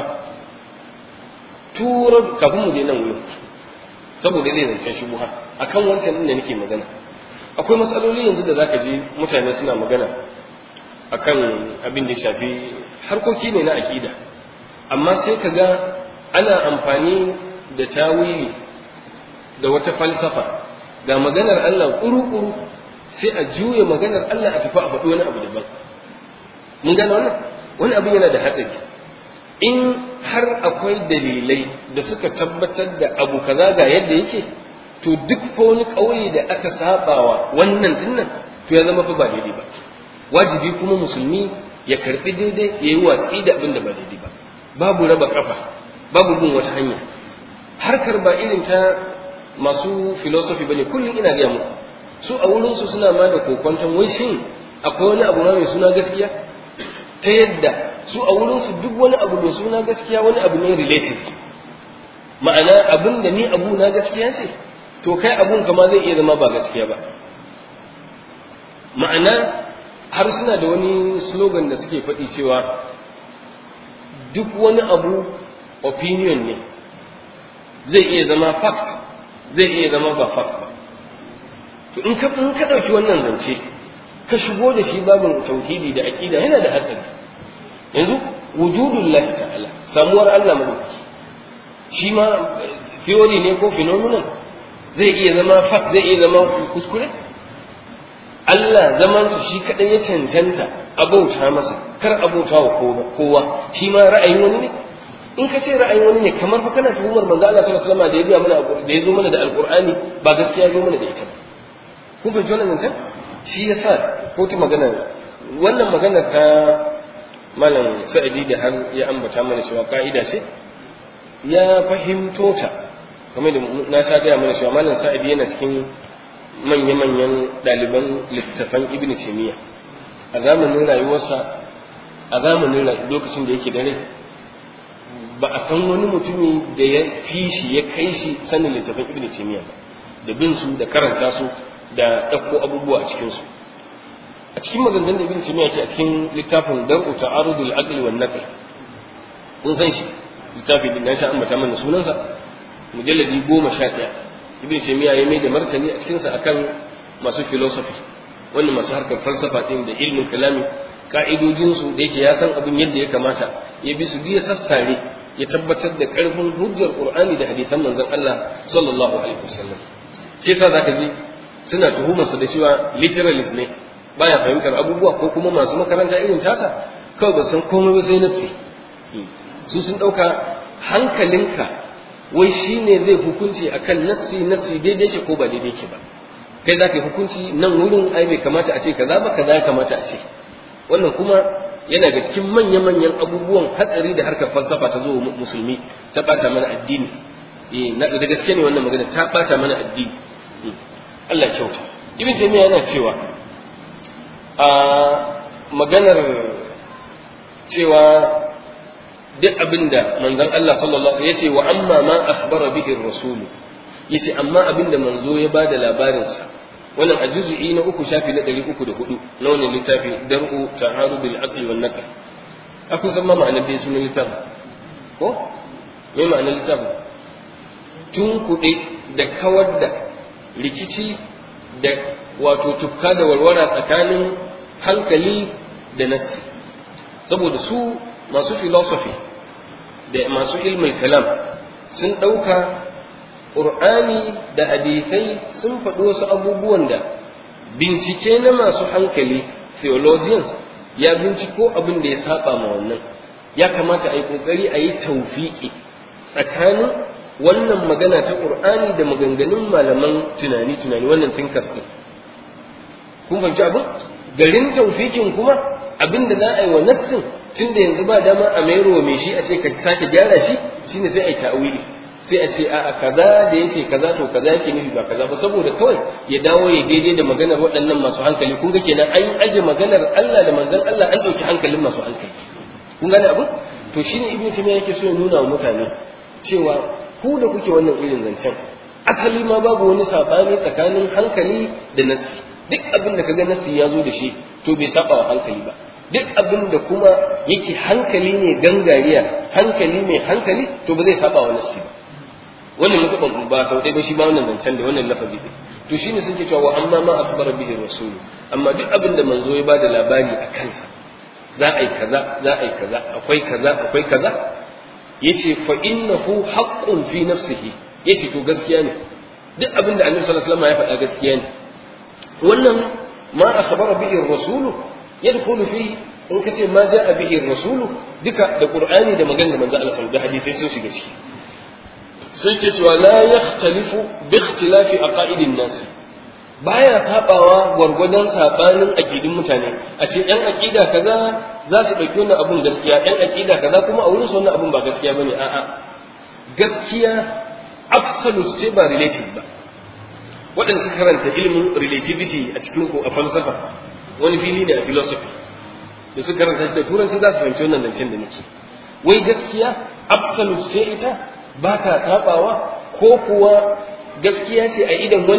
turar kafin mu je nan wurin saboda zai zancen shubuha akan wancan din da nake magana akwai matsaloli yanzu da zaka ji mutane suna magana akan abin da shafi harkoki ne na akida amma sai ka ga ana amfani da tawili da wata falsafa ga maganar Allah kuru-kuru sai a juya maganar Allah a tafi a faɗi wani abu daban mun gane wannan wani abin yana da haɗari in har akwai dalilai da suka tabbatar da abu kaza ga yadda yake to duk fa wani ƙauye da aka sabawa wannan dinnan to ya zama fa ba daidai ba wajibi kuma musulmi ya karbi daidai ya yi watsi da abin da ba daidai ba babu raba kafa babu bin wata hanya harkar ba irin ta masu philosophy bane kullum ina gaya muku su a wurinsu suna ma da kokonton wai shin akwai wani abu ma mai suna gaskiya ta yadda su a wurinsu duk wani abu mai suna gaskiya wani abu ne related ma'ana abin da ni abu na gaskiya ce to kai abun kama zai iya zama ba gaskiya ba ma'ana har suna da wani slogan da suke faɗi cewa duk wani abu opinion ne zai iya zama fact zai iya zama ba fact ba to in ka in ka ɗauki wannan zance ka shigo da shi babin tauhidi da aqida yana da hatsari yanzu wujudullahi ta'ala samuwar Allah madaukaki shi ma theory ne ko phenomenon zai iya zama fact zai iya zama kuskure Allah zamansa shi kaɗai ya cancanta abauta masa kar abauta wa kowa shi ma ra'ayin wani ne in ka ce ra'ayin wani ne kamar fa kana tuhumar manzo Allah sallallahu alaihi wasallam da ya biya mana da ya zo mana da alqur'ani ba gaskiya ya zo mana da ita kun fahimci wannan zancen shi yasa ko ta magana wannan magana ta malam sa'idi da har ya ambata mana cewa ka'ida ce ya fahimto ta kamar da na sha gaya mana cewa malam sa'idi yana cikin manya-manyan ɗaliban littattafan ibn taymiya a zamanin rayuwarsa a zamanin lokacin da yake dare ba a san wani mutumi da ya fi shi ya kai shi sanin littattafan ibn taymiya ba da bin su da karanta su da ɗauko abubuwa a cikinsu a cikin maganganun da ibn taymiya ke a cikin littafin dar'u ta'arudul aqli wan naql kun san shi littafi din na sha ambata mana sunansa mujalladi goma sha ɗaya ibn taymiya ya mai da martani a cikinsa akan masu philosophy wannan masu harkar falsafa din da ilmin kalami ka'idojin su da yake ya san abin yadda ya kamata ya bi su biya sassare ya tabbatar da karfin hujjar qur'ani da hadisan manzon Allah sallallahu alaihi wasallam shi yasa zaka ji suna tuhumarsa da cewa literalist ne baya fahimtar abubuwa ko kuma masu makaranta irin tasa kawai ba san komai ba sai nassi su sun dauka hankalinka wai shi ne zai hukunci akan nassi nassi daidai ke ko ba daidai ke ba kai za ka yi hukunci nan wurin ai bai kamata a ce kaza ba kaza ya kamata a ce wannan kuma yana ga cikin manya-manyan abubuwan hatsari da harkar falsafa ta zo musulmi ta bata mana addini eh na da gaske ne wannan magana ta bata mana addini Allah kyauta ibn taymiya yana cewa a maganar cewa duk abinda manzon Allah sallallahu alaihi yace wa amma ma akhbara bihi ar-rasul yace amma abinda manzo ya bada labarin sa wannan a juz'i na uku shafi na 304 na wannan littafi dar'u ta'arudul aqli wan naql akun san ma ma'anar dai sunan littafi ko me ma'anar littafi tun kuɗe da kawar da rikici da wato tufka da warwara tsakanin hankali da nassi saboda su masu philosophy da masu ilmin kalam sun ɗauka ƙur'ani da hadithai sun faɗi wasu abubuwan da bincike na masu hankali theologians ya binciko abin da ya saba ma wannan ya kamata a yi ƙoƙari a yi taufiƙi tsakanin wannan magana ta ƙur'ani da maganganun malaman tunani-tunani wannan thinkers ɗin kun fahimci abin garin taufiƙin kuma abin da za a yi wa nassin tun da yanzu ba dama a mairo mai shi a ce ka sake gyara shi shine sai a yi ta'awili sai a ce a kaza da yace kaza to kaza yake nufi ba kaza ba saboda kawai ya dawo ya daidai da maganar waɗannan masu hankali kun ga kenan an aje maganar Allah da manzon Allah an ɗauki hankalin masu hankali kun gane abu to shine ibnu taymiya yake so ya nuna wa mutane cewa ku da kuke wannan irin zancen asali ma babu wani sabani tsakanin hankali da nassi duk abin da kaga nassi ya zo da shi to bai saba wa hankali ba duk abin da kuma yake hankali ne gangariya hankali mai hankali to ba zai saba wa nassi ba wannan mutuban ba sau ɗaya ba shi ba wannan zancen da wannan lafazi ne to shine sun ce cewa wa amma ma akhbara bihi rasul amma duk abin da manzo ya bada labari a kansa za a yi kaza za a yi kaza akwai kaza akwai kaza yace fa innahu haqqun fi nafsihi yace to gaskiya ne duk abin da annabi sallallahu alaihi wasallam ya faɗa gaskiya ne wannan ma akhbara bihi rasul yadkhulu fihi in kace ma jaa bihi rasul duka da qur'ani da maganar manzo Allah sallallahu alaihi wasallam da hadisi sun shiga ciki sai ke cewa la yakhtalifu bi ikhtilafi aqaidin nas baya sabawa gwargwadon sabanin aqidin mutane a ce yan aqida kaza za su dauki wannan abun gaskiya yan aqida kaza kuma a wurin su wannan abun ba gaskiya bane a'a gaskiya absolute ce ba relative ba waɗanda suka karanta ilimin relativity a cikin ku a falsafa wani fili ne a philosophy da suka karanta shi da turanci za su fahimci wannan zancen da nake wai gaskiya absolute ce ita ba ta taɓawa ko kuwa gaskiya ce a idan wani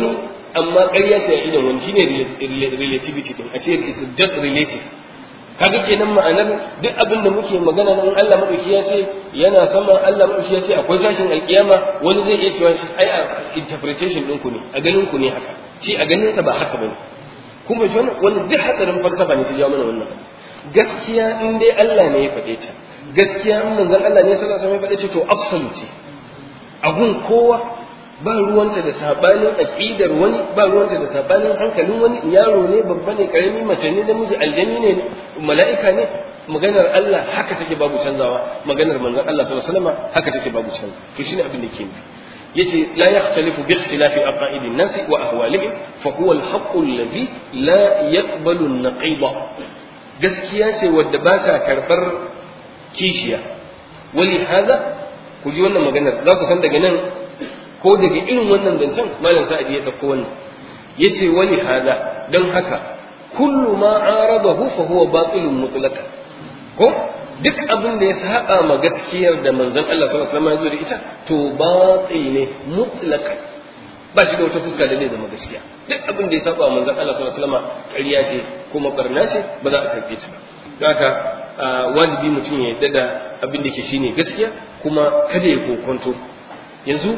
amma ƙarya ce a idan wani shine relativity din a ce is just relative kaga kenan ma'anar duk abin da muke magana nan Allah madauki ya ce yana sama Allah madauki ya ce akwai tashin alkiyama wani zai iya cewa ai a interpretation din ku ne a ganin ku ne haka shi a ganin sa ba haka bane kuma ji wannan wannan duk hatsarin falsafa ne ta jawo mana wannan gaskiya in dai Allah ne ya faɗe ta gaskiya in manzon Allah ne sallallahu alaihi wasallam ya faɗe ta to absolute abun kowa ba ruwanta da sabanin aqidar wani ba ruwanta da sabanin hankalin wani yaro ne babba ne karami mace ne namiji aljani ne mala'ika ne maganar Allah haka take babu canzawa maganar manzon Allah sallallahu alaihi wasallam haka take babu canzawa to shine abin da ke yace la yakhtalifu bi ikhtilafi aqaidin nas wa ahwalihim fa huwa al-haqq alladhi la yaqbalu an-naqiba gaskiya ce wadda ba ta karbar kishiya wali hada ku ji wannan maganar za ku san daga nan ko daga irin wannan zancen malam sa'adi ya dauko wannan yace wali hada don haka kullu ma aradahu fa huwa batilun mutlaqan ko duk abin da ya saba ma gaskiyar da manzon Allah sallallahu alaihi wasallam ya zo da ita to batil ne mutlaqan ba shi da wata fuska da zai zama gaskiya duk abin da ya saba wa manzon Allah sallallahu alaihi wasallam ƙarya ce kuma barna ce ba za a karbe ta ba don haka wajibi mutum ya yarda da abin da ke shine gaskiya kuma kada ya kokonto yanzu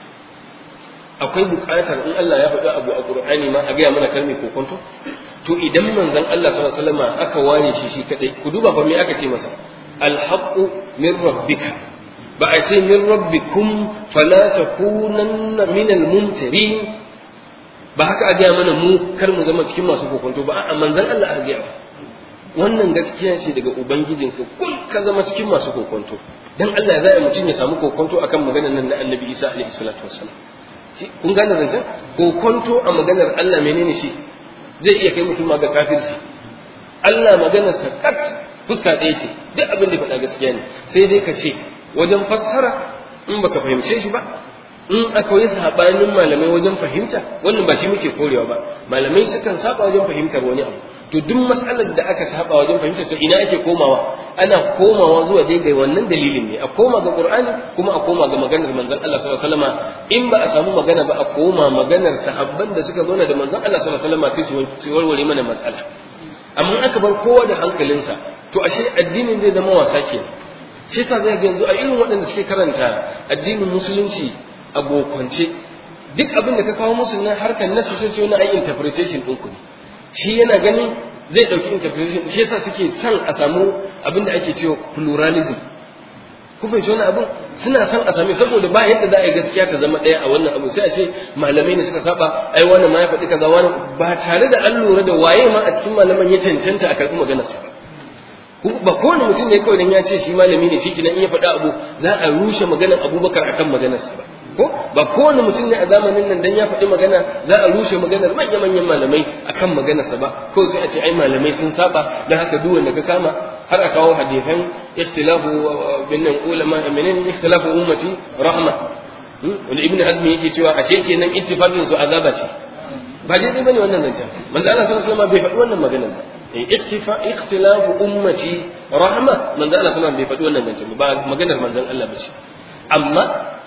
akwai buƙatar in Allah ya faɗi abu a Qur'ani ma a gaya mana kalmi kokonto to idan manzon Allah sallallahu alaihi wasallam aka ware shi shi kadai ku duba fa me aka ce masa alhaqqu min rabbika ba a ce min rabbikum fala takunanna min almumtarin ba haka a gaya mana mu kar mu zama cikin masu kokonto ba a manzon Allah a gaya wannan gaskiya ce daga ubangijinka kul ka zama cikin masu kokonto dan Allah za a mutum ya samu kokonto akan maganar nan na Annabi Isa alaihi salatu wassalam kun gane zancen kokonto a maganar Allah menene shi zai iya kai mutum ma ga kafirci Allah maganar sa kat fuska ɗaya ce duk abin da faɗa gaskiya ne sai dai ka ce wajen fassara in baka fahimce shi ba in akwai sabanin malamai wajen fahimta wannan ba shi muke korewa ba malamai sukan saba wajen fahimtar wani abu to duk mas'alar da aka saba wajen fahimtar ta ina ake komawa ana komawa zuwa dai ga wannan dalilin ne a koma ga qur'ani kuma a koma ga maganar manzon Allah sallallahu alaihi wasallam in ba a samu magana ba a koma maganar sahabban da suka zauna da manzon Allah sallallahu alaihi wasallam sai su warware mana matsala amma aka bar kowa da hankalinsa to ashe addinin zai zama wasa kenan shi yasa zai ga yanzu a irin waɗanda suke karanta addinin musulunci a bokance duk abin da ka kawo musu na harkar nasu sai ce wani ai interpretation ɗin ku ne shi yana ganin zai ɗauki interpretation shi yasa suke son a samu abin da ake cewa pluralism ku fahimci wani abin suna son a same saboda ba yadda za a yi gaskiya ta zama ɗaya a wannan abu sai a ce malamai ne suka saba ai wannan ma ya faɗi kaza wani ba tare da an lura da waye ma a cikin malaman ya cancanta a karɓi maganarsa ba ba kowane mutum ne kawai dan ya ce shi malami ne shi kinan in ya faɗa abu za a rushe maganar abubakar akan maganarsa ba ko ba kowane mutum ne a zamanin nan dan ya faɗi magana za a rushe maganar manya manyan malamai akan maganarsa ba ko sai a ce ai malamai sun saba dan haka duk wanda ka kama har a kawo hadisan ikhtilafu bin nan ulama menene ikhtilafu ummati rahma wanda ibnu hazm yake cewa ashe kenan ittifaqin su azaba ce ba daidai bane wannan zancen manzo Allah sallallahu alaihi wasallam bai faɗi wannan maganar ba iktifa ikhtilafu ummati rahma manzo Allah sallallahu alaihi wasallam bai faɗi wannan zancen ba maganar manzon Allah ba ce amma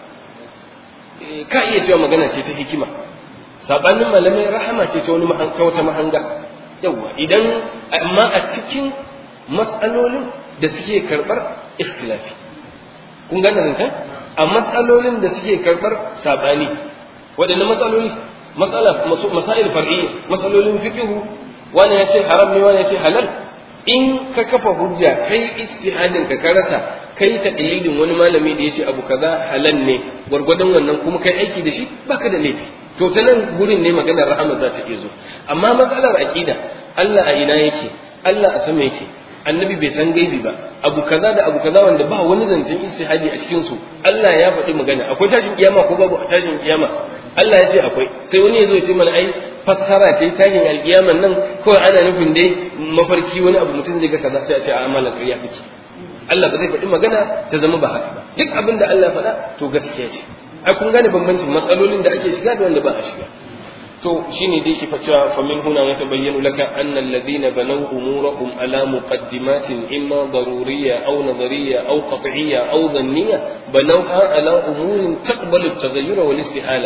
ka iya cewa magana ce ta hikima sabanin malamai rahama ce ta wani ta wata mahanga yawa idan amma a cikin mas'alolin da suke karbar ikhtilafi kun gane zancen a mas'alolin da suke karbar sabani waɗanne matsaloli matsala masail far'iyya matsalolin fiqhu wani ya ce haram ne wani ya ce halal in ka kafa hujja kai ijtihadin ka ka rasa kai taqlidin wani malami da yace abu kaza halal ne gwargwadon wannan kuma kai aiki da shi baka da laifi to ta nan gurin ne maganar rahama za ta iya zo amma matsalar aqida Allah a ina yake Allah a sama yake annabi bai san gaibi ba abu kaza da abu kaza wanda ba wani zancen ijtihadi a cikin su Allah ya faɗi magana akwai tashin kiyama ko babu tashin kiyama Allah ya ce akwai sai wani ya zo ya ce mana ai fassara ce tashin alkiyaman nan kawai ana nufin dai mafarki wani abu mutum zai ga kaza sai a ce a amalan ƙarya kake Allah ba zai faɗi magana ta zama ba haka ba duk abin da Allah faɗa to gaskiya ce ai kun gane bambancin matsalolin da ake shiga da wanda ba a shiga to shine dai ke cewa fa min huna ya tabayyanu laka anna alladhina banaw umurahum ala muqaddimatin imma daruriyya aw nadariyya aw qat'iyya aw dhanniyya banawha ala umurin taqbalu at-taghayyur wal istihala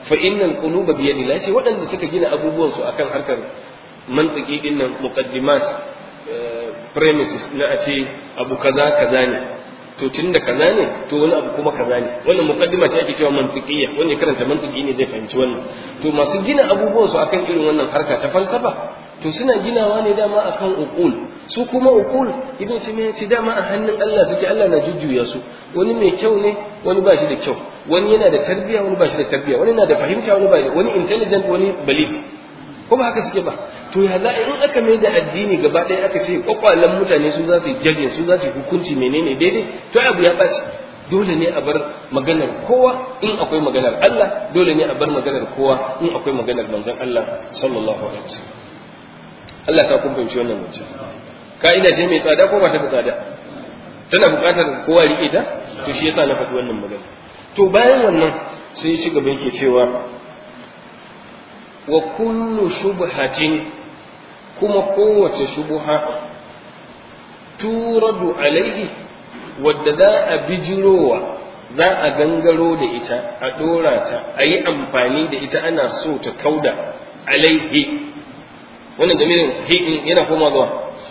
fa innal quluba bi yadillah sai waɗanda suka gina abubuwan su akan harkar mantiki din nan muqaddimat premises na a ce abu kaza kaza ne to tun da kaza ne to wani abu kuma kaza ne wannan muqaddima ce ake cewa mantiqiyya wanda ya karanta mantiki ne zai fahimci wannan to masu gina abubuwan su akan irin wannan harka ta falsafa to suna ginawa ne dama akan uqul su kuma uqul ibn taymiya ce dama a hannun Allah suke Allah na jujjuya su wani mai kyau ne wani ba shi da kyau wani yana da tarbiya wani ba shi da tarbiya wani na da fahimta wani ba wani intelligent wani balit ko ba haka suke ba to ya za in aka mai da addini gaba ɗaya aka ce kwakwalen mutane su za su yi jajin su za su yi hukunci menene daidai to abu ya ɓaci dole ne a bar maganar kowa in akwai maganar Allah dole ne a bar maganar kowa in akwai maganar manzon Allah sallallahu alaihi wasallam Allah sa kun fahimci wannan mace ka'ida ce mai tsada ko ba ta da tsada tana buƙatar kowa riƙe ta to shi yasa na faɗi wannan magana to bayan wannan sai ya ci gaba yake cewa wa kullu shubhatin kuma kowace shubha turadu alaihi wadda za a bijirowa za a gangaro da ita a ɗora ta a yi amfani da ita ana so ta kauda alaihi wannan damirin hi'in yana koma zuwa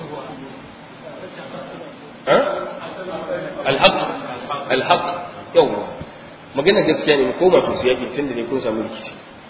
alhaq alhaq yawwa magana gaskiya ne mu koma to su yaƙi tun da ne kun samu rikici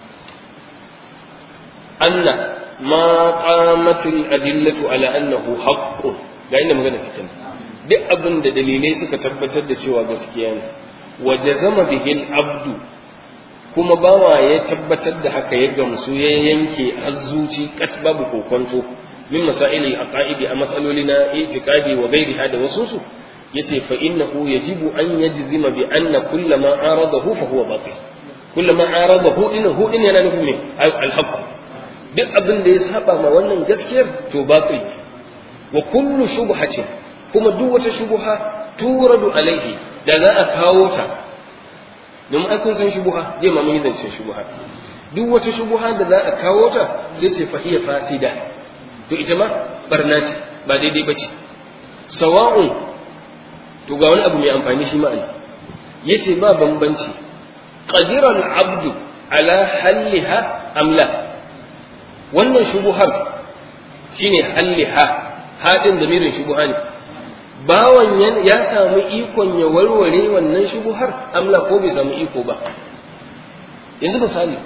أن ما قامت الأدلة على أنه حق ga inda magana take ne duk abin da dalilai suka tabbatar da cewa gaskiya ne wa jazama bihi abdu kuma bawa ya tabbatar da haka ya gamsu ya yanke azzuci kat babu kokonto min masail al-aqaid a masaloli na itiqadi wa ghairiha da wasu su yace fa innahu yajibu an yajzima bi anna kullama aradahu fa huwa batil kullama aradahu innahu in yana nufin me al-haqq duk abin da ya saba ma wannan gaskiyar to batil wa kullu shubhatin kuma duk wata shubha turadu alaihi da za a kawo ta domin ai kun san shubha je ma mun yi zancen shubha duk wata shubha da za a kawo ta sai ce fa hiya fasida to ita ma barna ce ba daidai ba ce sawa'un to ga wani abu mai amfani shi ma'ana yace ba bambanci qadira al-abdu ala halliha am la wannan shubuhar shine halliha hadin da mirin shubuha ne bawan ya samu ikon ya warware wannan shubuhar amla ko bai samu iko ba yanzu misali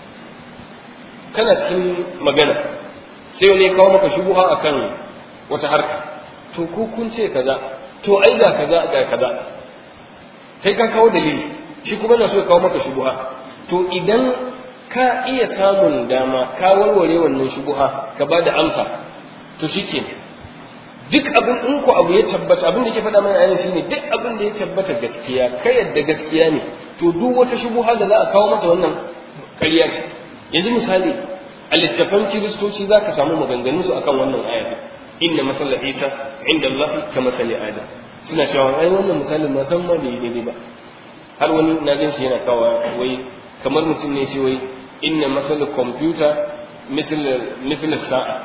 kana cikin magana sai wani kawo maka shubuha akan wata harka to ko kun ce kaza to ai ga kaza ga kaza kai ka kawo dalili shi kuma na so ya kawo maka shubuha to idan ka iya samun dama ka warware wannan shubuha ka ba da amsa to shike duk abin in ko abu ya tabbata abin da ke faɗa mana ayyana shine duk abin da ya tabbata gaskiya ka yadda gaskiya ne to duk wata shubuha da za a kawo masa wannan ƙarya ce yanzu misali a littafan kiristoci za ka samu maganganu su akan wannan aya inna masala isa inda Allah ka masali adam suna cewa ai wannan misalin ma san ma bai daidai ba har wani na gan shi yana kawo wai kamar mutum ne ce wai inna masala kwamfuta misal sa'a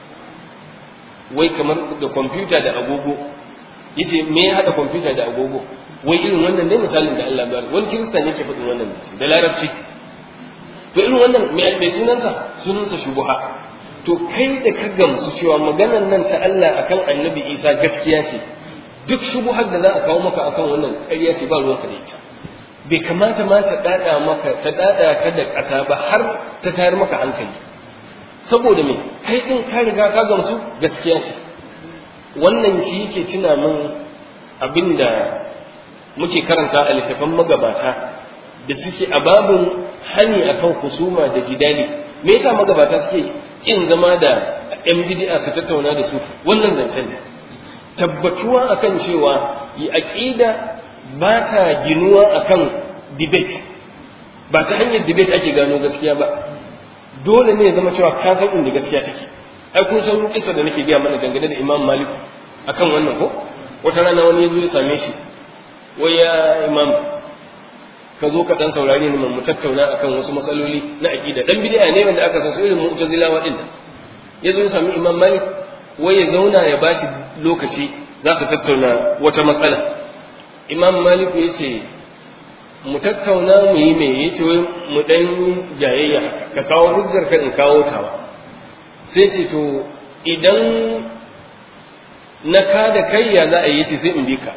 wai kamar da kwamfuta da agogo yace me ya hada kwamfuta da agogo wai irin wannan dai misalin da Allah bayar wani kirista ne ke faɗin wannan da larabci to irin wannan mai sunansa sunansa shubuha to kai da ka gamsu cewa maganar nan ta Allah akan annabi Isa gaskiya ce duk shubuhar da za a kawo maka akan wannan ƙarya ce ba ruwanka da ita bai kamata ma ta dada maka ta dada ka da ƙasa ba har ta tayar maka hankali saboda me kai din ka riga ka gamsu gaskiya ce wannan shi yake tuna min abinda muke karanta a littafan magabata da suke a babin hani akan husuma da jidali me yasa magabata suke kin zama da yan bid'a su tattauna da su wannan zancen ne tabbatuwa akan cewa yi aqida ba ta ginuwa akan debate ba ta hanyar debate ake gano gaskiya ba dole ne ya zama cewa ka san inda gaskiya take ai kun san kisa da nake gaya mana dangane da Imam Malik akan wannan ko wata rana wani ya zo ya same shi wai ya imam ka zo ka dan saurare ni mu tattauna akan wasu matsaloli na aqida dan bid'a ne wanda aka san su irin mu'tazilawa din ya zo ya sami imam malik wai ya zauna ya bashi lokaci za su tattauna wata matsala imam malik ya ce mu tattauna mu yi me yace wai mu dan jayayya haka ka kawo hujjar ka in kawo tawa sai ce to idan na ka da kai ya za a yi sai in bi ka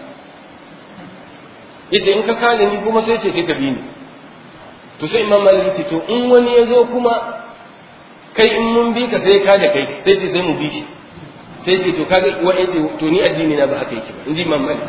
yace in ka ka da ni kuma sai ce sai ka bi ni to sai imam malik ce to in wani ya zo kuma kai in mun bi ka sai ka da kai sai ce sai mu bi shi sai ce to kaga wa yace to ni addini na ba haka yake ba in ji imam malik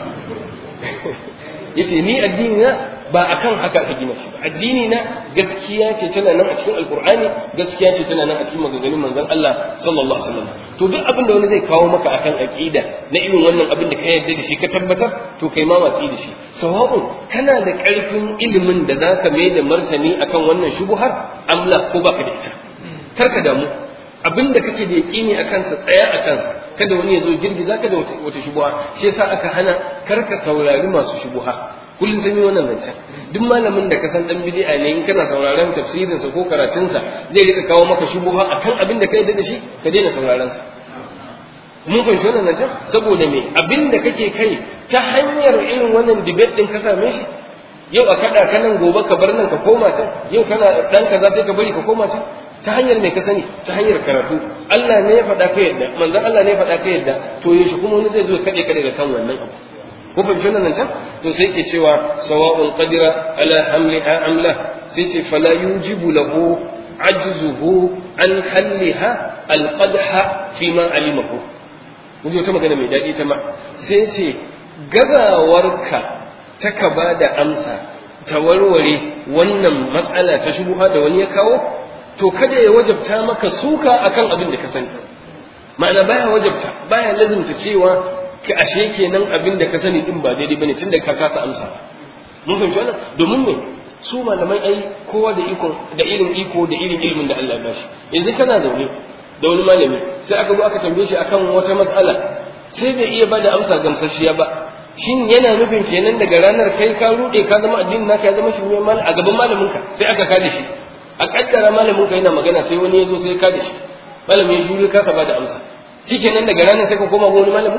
yace ni addini na ba akan haka aka gina shi ba addini na gaskiya ce tana nan a cikin alqur'ani gaskiya ce tana nan a cikin maganganun manzon Allah sallallahu alaihi wasallam to duk abin da wani zai kawo maka akan aqida na irin wannan abin da ka yarda da shi ka tabbatar to kai ma watsi da shi sawa'un kana da karfin ilimin da zaka mai da martani akan wannan shubuhar amla ko baka da ita kar ka damu abin da kake da yaƙini a kansa tsaya a kansa kada wani ya zo girgiza ka da wata shubuha shi yasa aka hana kar ka saurari masu shubuha kullum sun yi wannan zancen duk malamin da ka san dan bid'a ne in kana sauraron tafsirinsa ko karatunsa zai rika kawo maka shubuha akan abin da ka yarda da shi ka daina sauraron sa mun fahimci wannan zancen saboda me abin da kake kai ta hanyar irin wannan debate din ka same shi yau a kada ka nan gobe ka bar nan ka koma can yau kana dan kaza sai ka bari ka koma can ta hanyar mai ka sani ta hanyar karatu Allah ne ya faɗa ka yadda manzon Allah ne ya faɗa ka yadda to yaushe kuma wani zai zo kaɗe kaɗe da kan wannan abu ko fahimci wannan can to sai ke cewa sawa'un qadira ala hamliha amla sai ce fala yujibu lahu ajzuhu an halliha alqadha fi ma alimahu kun wata magana mai daɗi ta ma sai ce gazawarka ta ka ba da amsa ta warware wannan matsala ta shubuha da wani ya kawo to kada ya wajabta maka suka akan abin da ka sani ma'ana baya wajabta baya lazimta cewa ka ashe kenan abin da ka sani din ba daidai bane tunda ka kasa amsa mun fahimci wannan domin me su malamai ai kowa da iko da irin iko da irin ilimin da Allah ya bashi yanzu kana zaune da wani malami sai aka zo aka tambaye shi akan wata matsala sai bai iya bada amsa gamsasshiya ba shin yana nufin kenan daga ranar kai ka rude ka zama addinin naka ya zama shi ne mal a gaban malamin ka sai aka kada shi a kaddara malamin ka yana magana sai wani ya zo sai ka da shi malamin ya shuru ka saba da amsa shikenan daga ranar sai ka koma ga wani malamin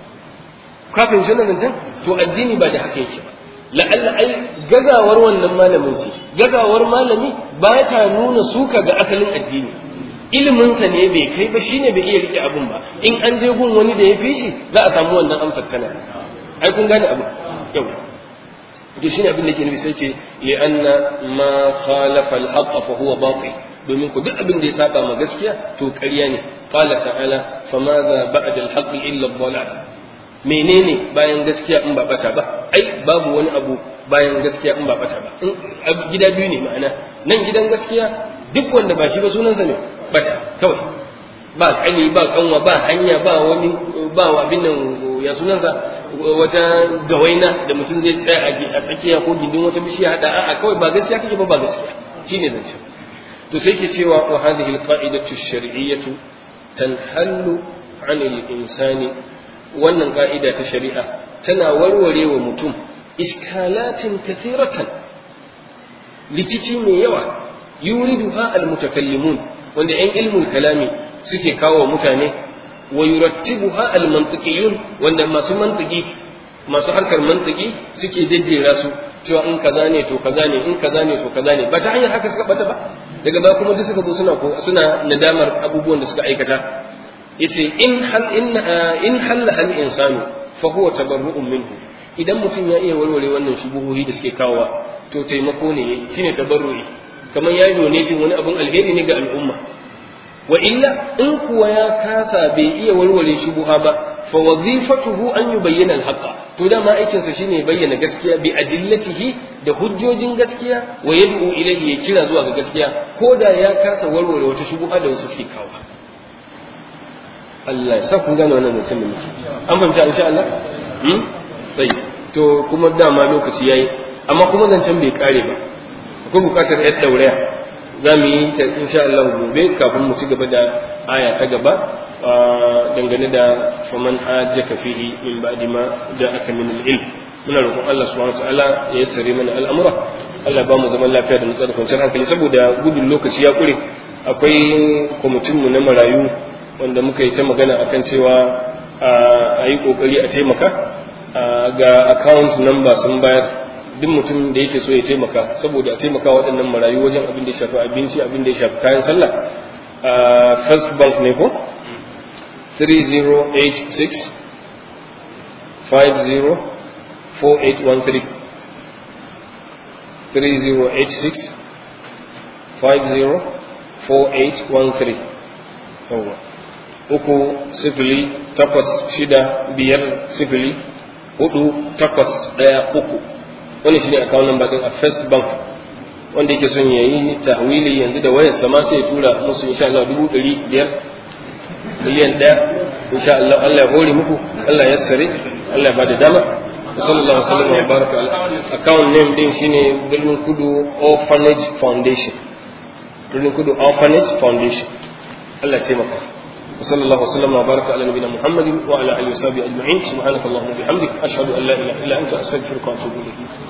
ka fahimci wannan zancen to addini ba da haka yake ba la'alla ai gazawar wannan malamin ce gazawar malami ba ta nuna suka ga asalin addini iliminsa ne bai kai ba shine bai iya rike abun ba in an je gun wani da ya fi shi za a samu wannan amsar tana ai kun gane abu yau to shine abin da yake nufi sai ce li anna ma khalafa al-haqq fa huwa batil domin ku duk abin da ya saba ma gaskiya to ƙarya ne qala ta'ala famadha ba'da al-haqq illa ad-dhalal menene bayan gaskiya in ba bata ba ai babu wani abu bayan gaskiya in ba bata ba gida biyu ne ma'ana nan gidan gaskiya duk wanda ba shi ba sunansa ne bata kawai ba kani ba kanwa ba hanya ba wani ba abin nan ya sunansa wata gawaina da mutum zai tsaya a tsakiya ko gindin wata bishiya hada a'a kawai ba gaskiya kake ba ba gaskiya shine zancen to sai ke cewa wa hadhihi alqa'idatu ash-shar'iyyatu tanhallu 'anil insani wannan ka'ida ta shari'a tana warware wa mutum iskalatin kathiratan rikici mai yawa yuriduha almutakallimun wanda yan ilmul kalami suke kawo mutane wa yurattibuha almantiqiyun wanda masu mantiki masu harkar mantiki suke jejjera su cewa in kaza ne to kaza ne in kaza ne to kaza ne ba ta hanyar haka suka bata ba daga ba kuma duk suka zo suna ko suna nadamar abubuwan da suka aikata yace in hal in in halla al insanu fa huwa tabarru'un minhu idan mutum ya iya warware wannan shubuhohi da suke kawowa to taimako ne shine tabarru'i kamar ya donatin wani abun alheri ne ga al'umma wa illa in kuwa ya kasa bai iya warware shubuha ba fa wazifatuhu an yubayyana al-haqqa to dama aikin sa shine bayyana gaskiya bi adillatihi da hujjojin gaskiya wa yad'u ilayhi ya kira zuwa ga gaskiya ko da ya kasa warware wata shubuha da wasu suke kawo Allah ya sa kun gane wannan mutum da muke an fahimta insha Allah hmm sai to kuma dama lokaci yayi amma kuma zancen bai kare ba akwai bukatar yar dauraya za mu yi ta insha Allah gobe kafin mu ci gaba da aya ta gaba dangane da faman ajaka fihi min ba'di ma ja'aka min al-ilm muna roƙon Allah subhanahu wa ta'ala ya yassare mana al'amura Allah ba mu zaman lafiya da nutsar kwanciyar hankali saboda gudun lokaci ya kure akwai kwamitin mu na marayu wanda muka yi ta magana akan cewa a yi kokari a taimaka ga account number sun bayar duk mutum da yake so ya taimaka saboda a taimaka waɗannan marayu wajen abin da ya shafi abinci abin da ya shafi kayan sallah a first bank ne ko 3086 50 4813 3086 50 4813 yawwa uku sifili takwas shida biyar sifili hudu takwas ɗaya uku wani shi ne account number din a first bank wanda yake son ya yi tahwili yanzu da wayar sama sai ya tura musu insha Allah dubu ɗari biyar miliyan ɗaya insha Allah Allah ya hore muku Allah ya sare Allah ya bada dama sallallahu alaihi wasallam wa baraka account name din shine Birnin Kudu Orphanage Foundation Birnin Kudu Orphanage Foundation Allah ya taimaka وصلى الله وسلم وبارك على نبينا محمد وعلى اله وصحبه اجمعين سبحانك اللهم وبحمدك اشهد ان لا اله الا انت استغفرك واتوب اليك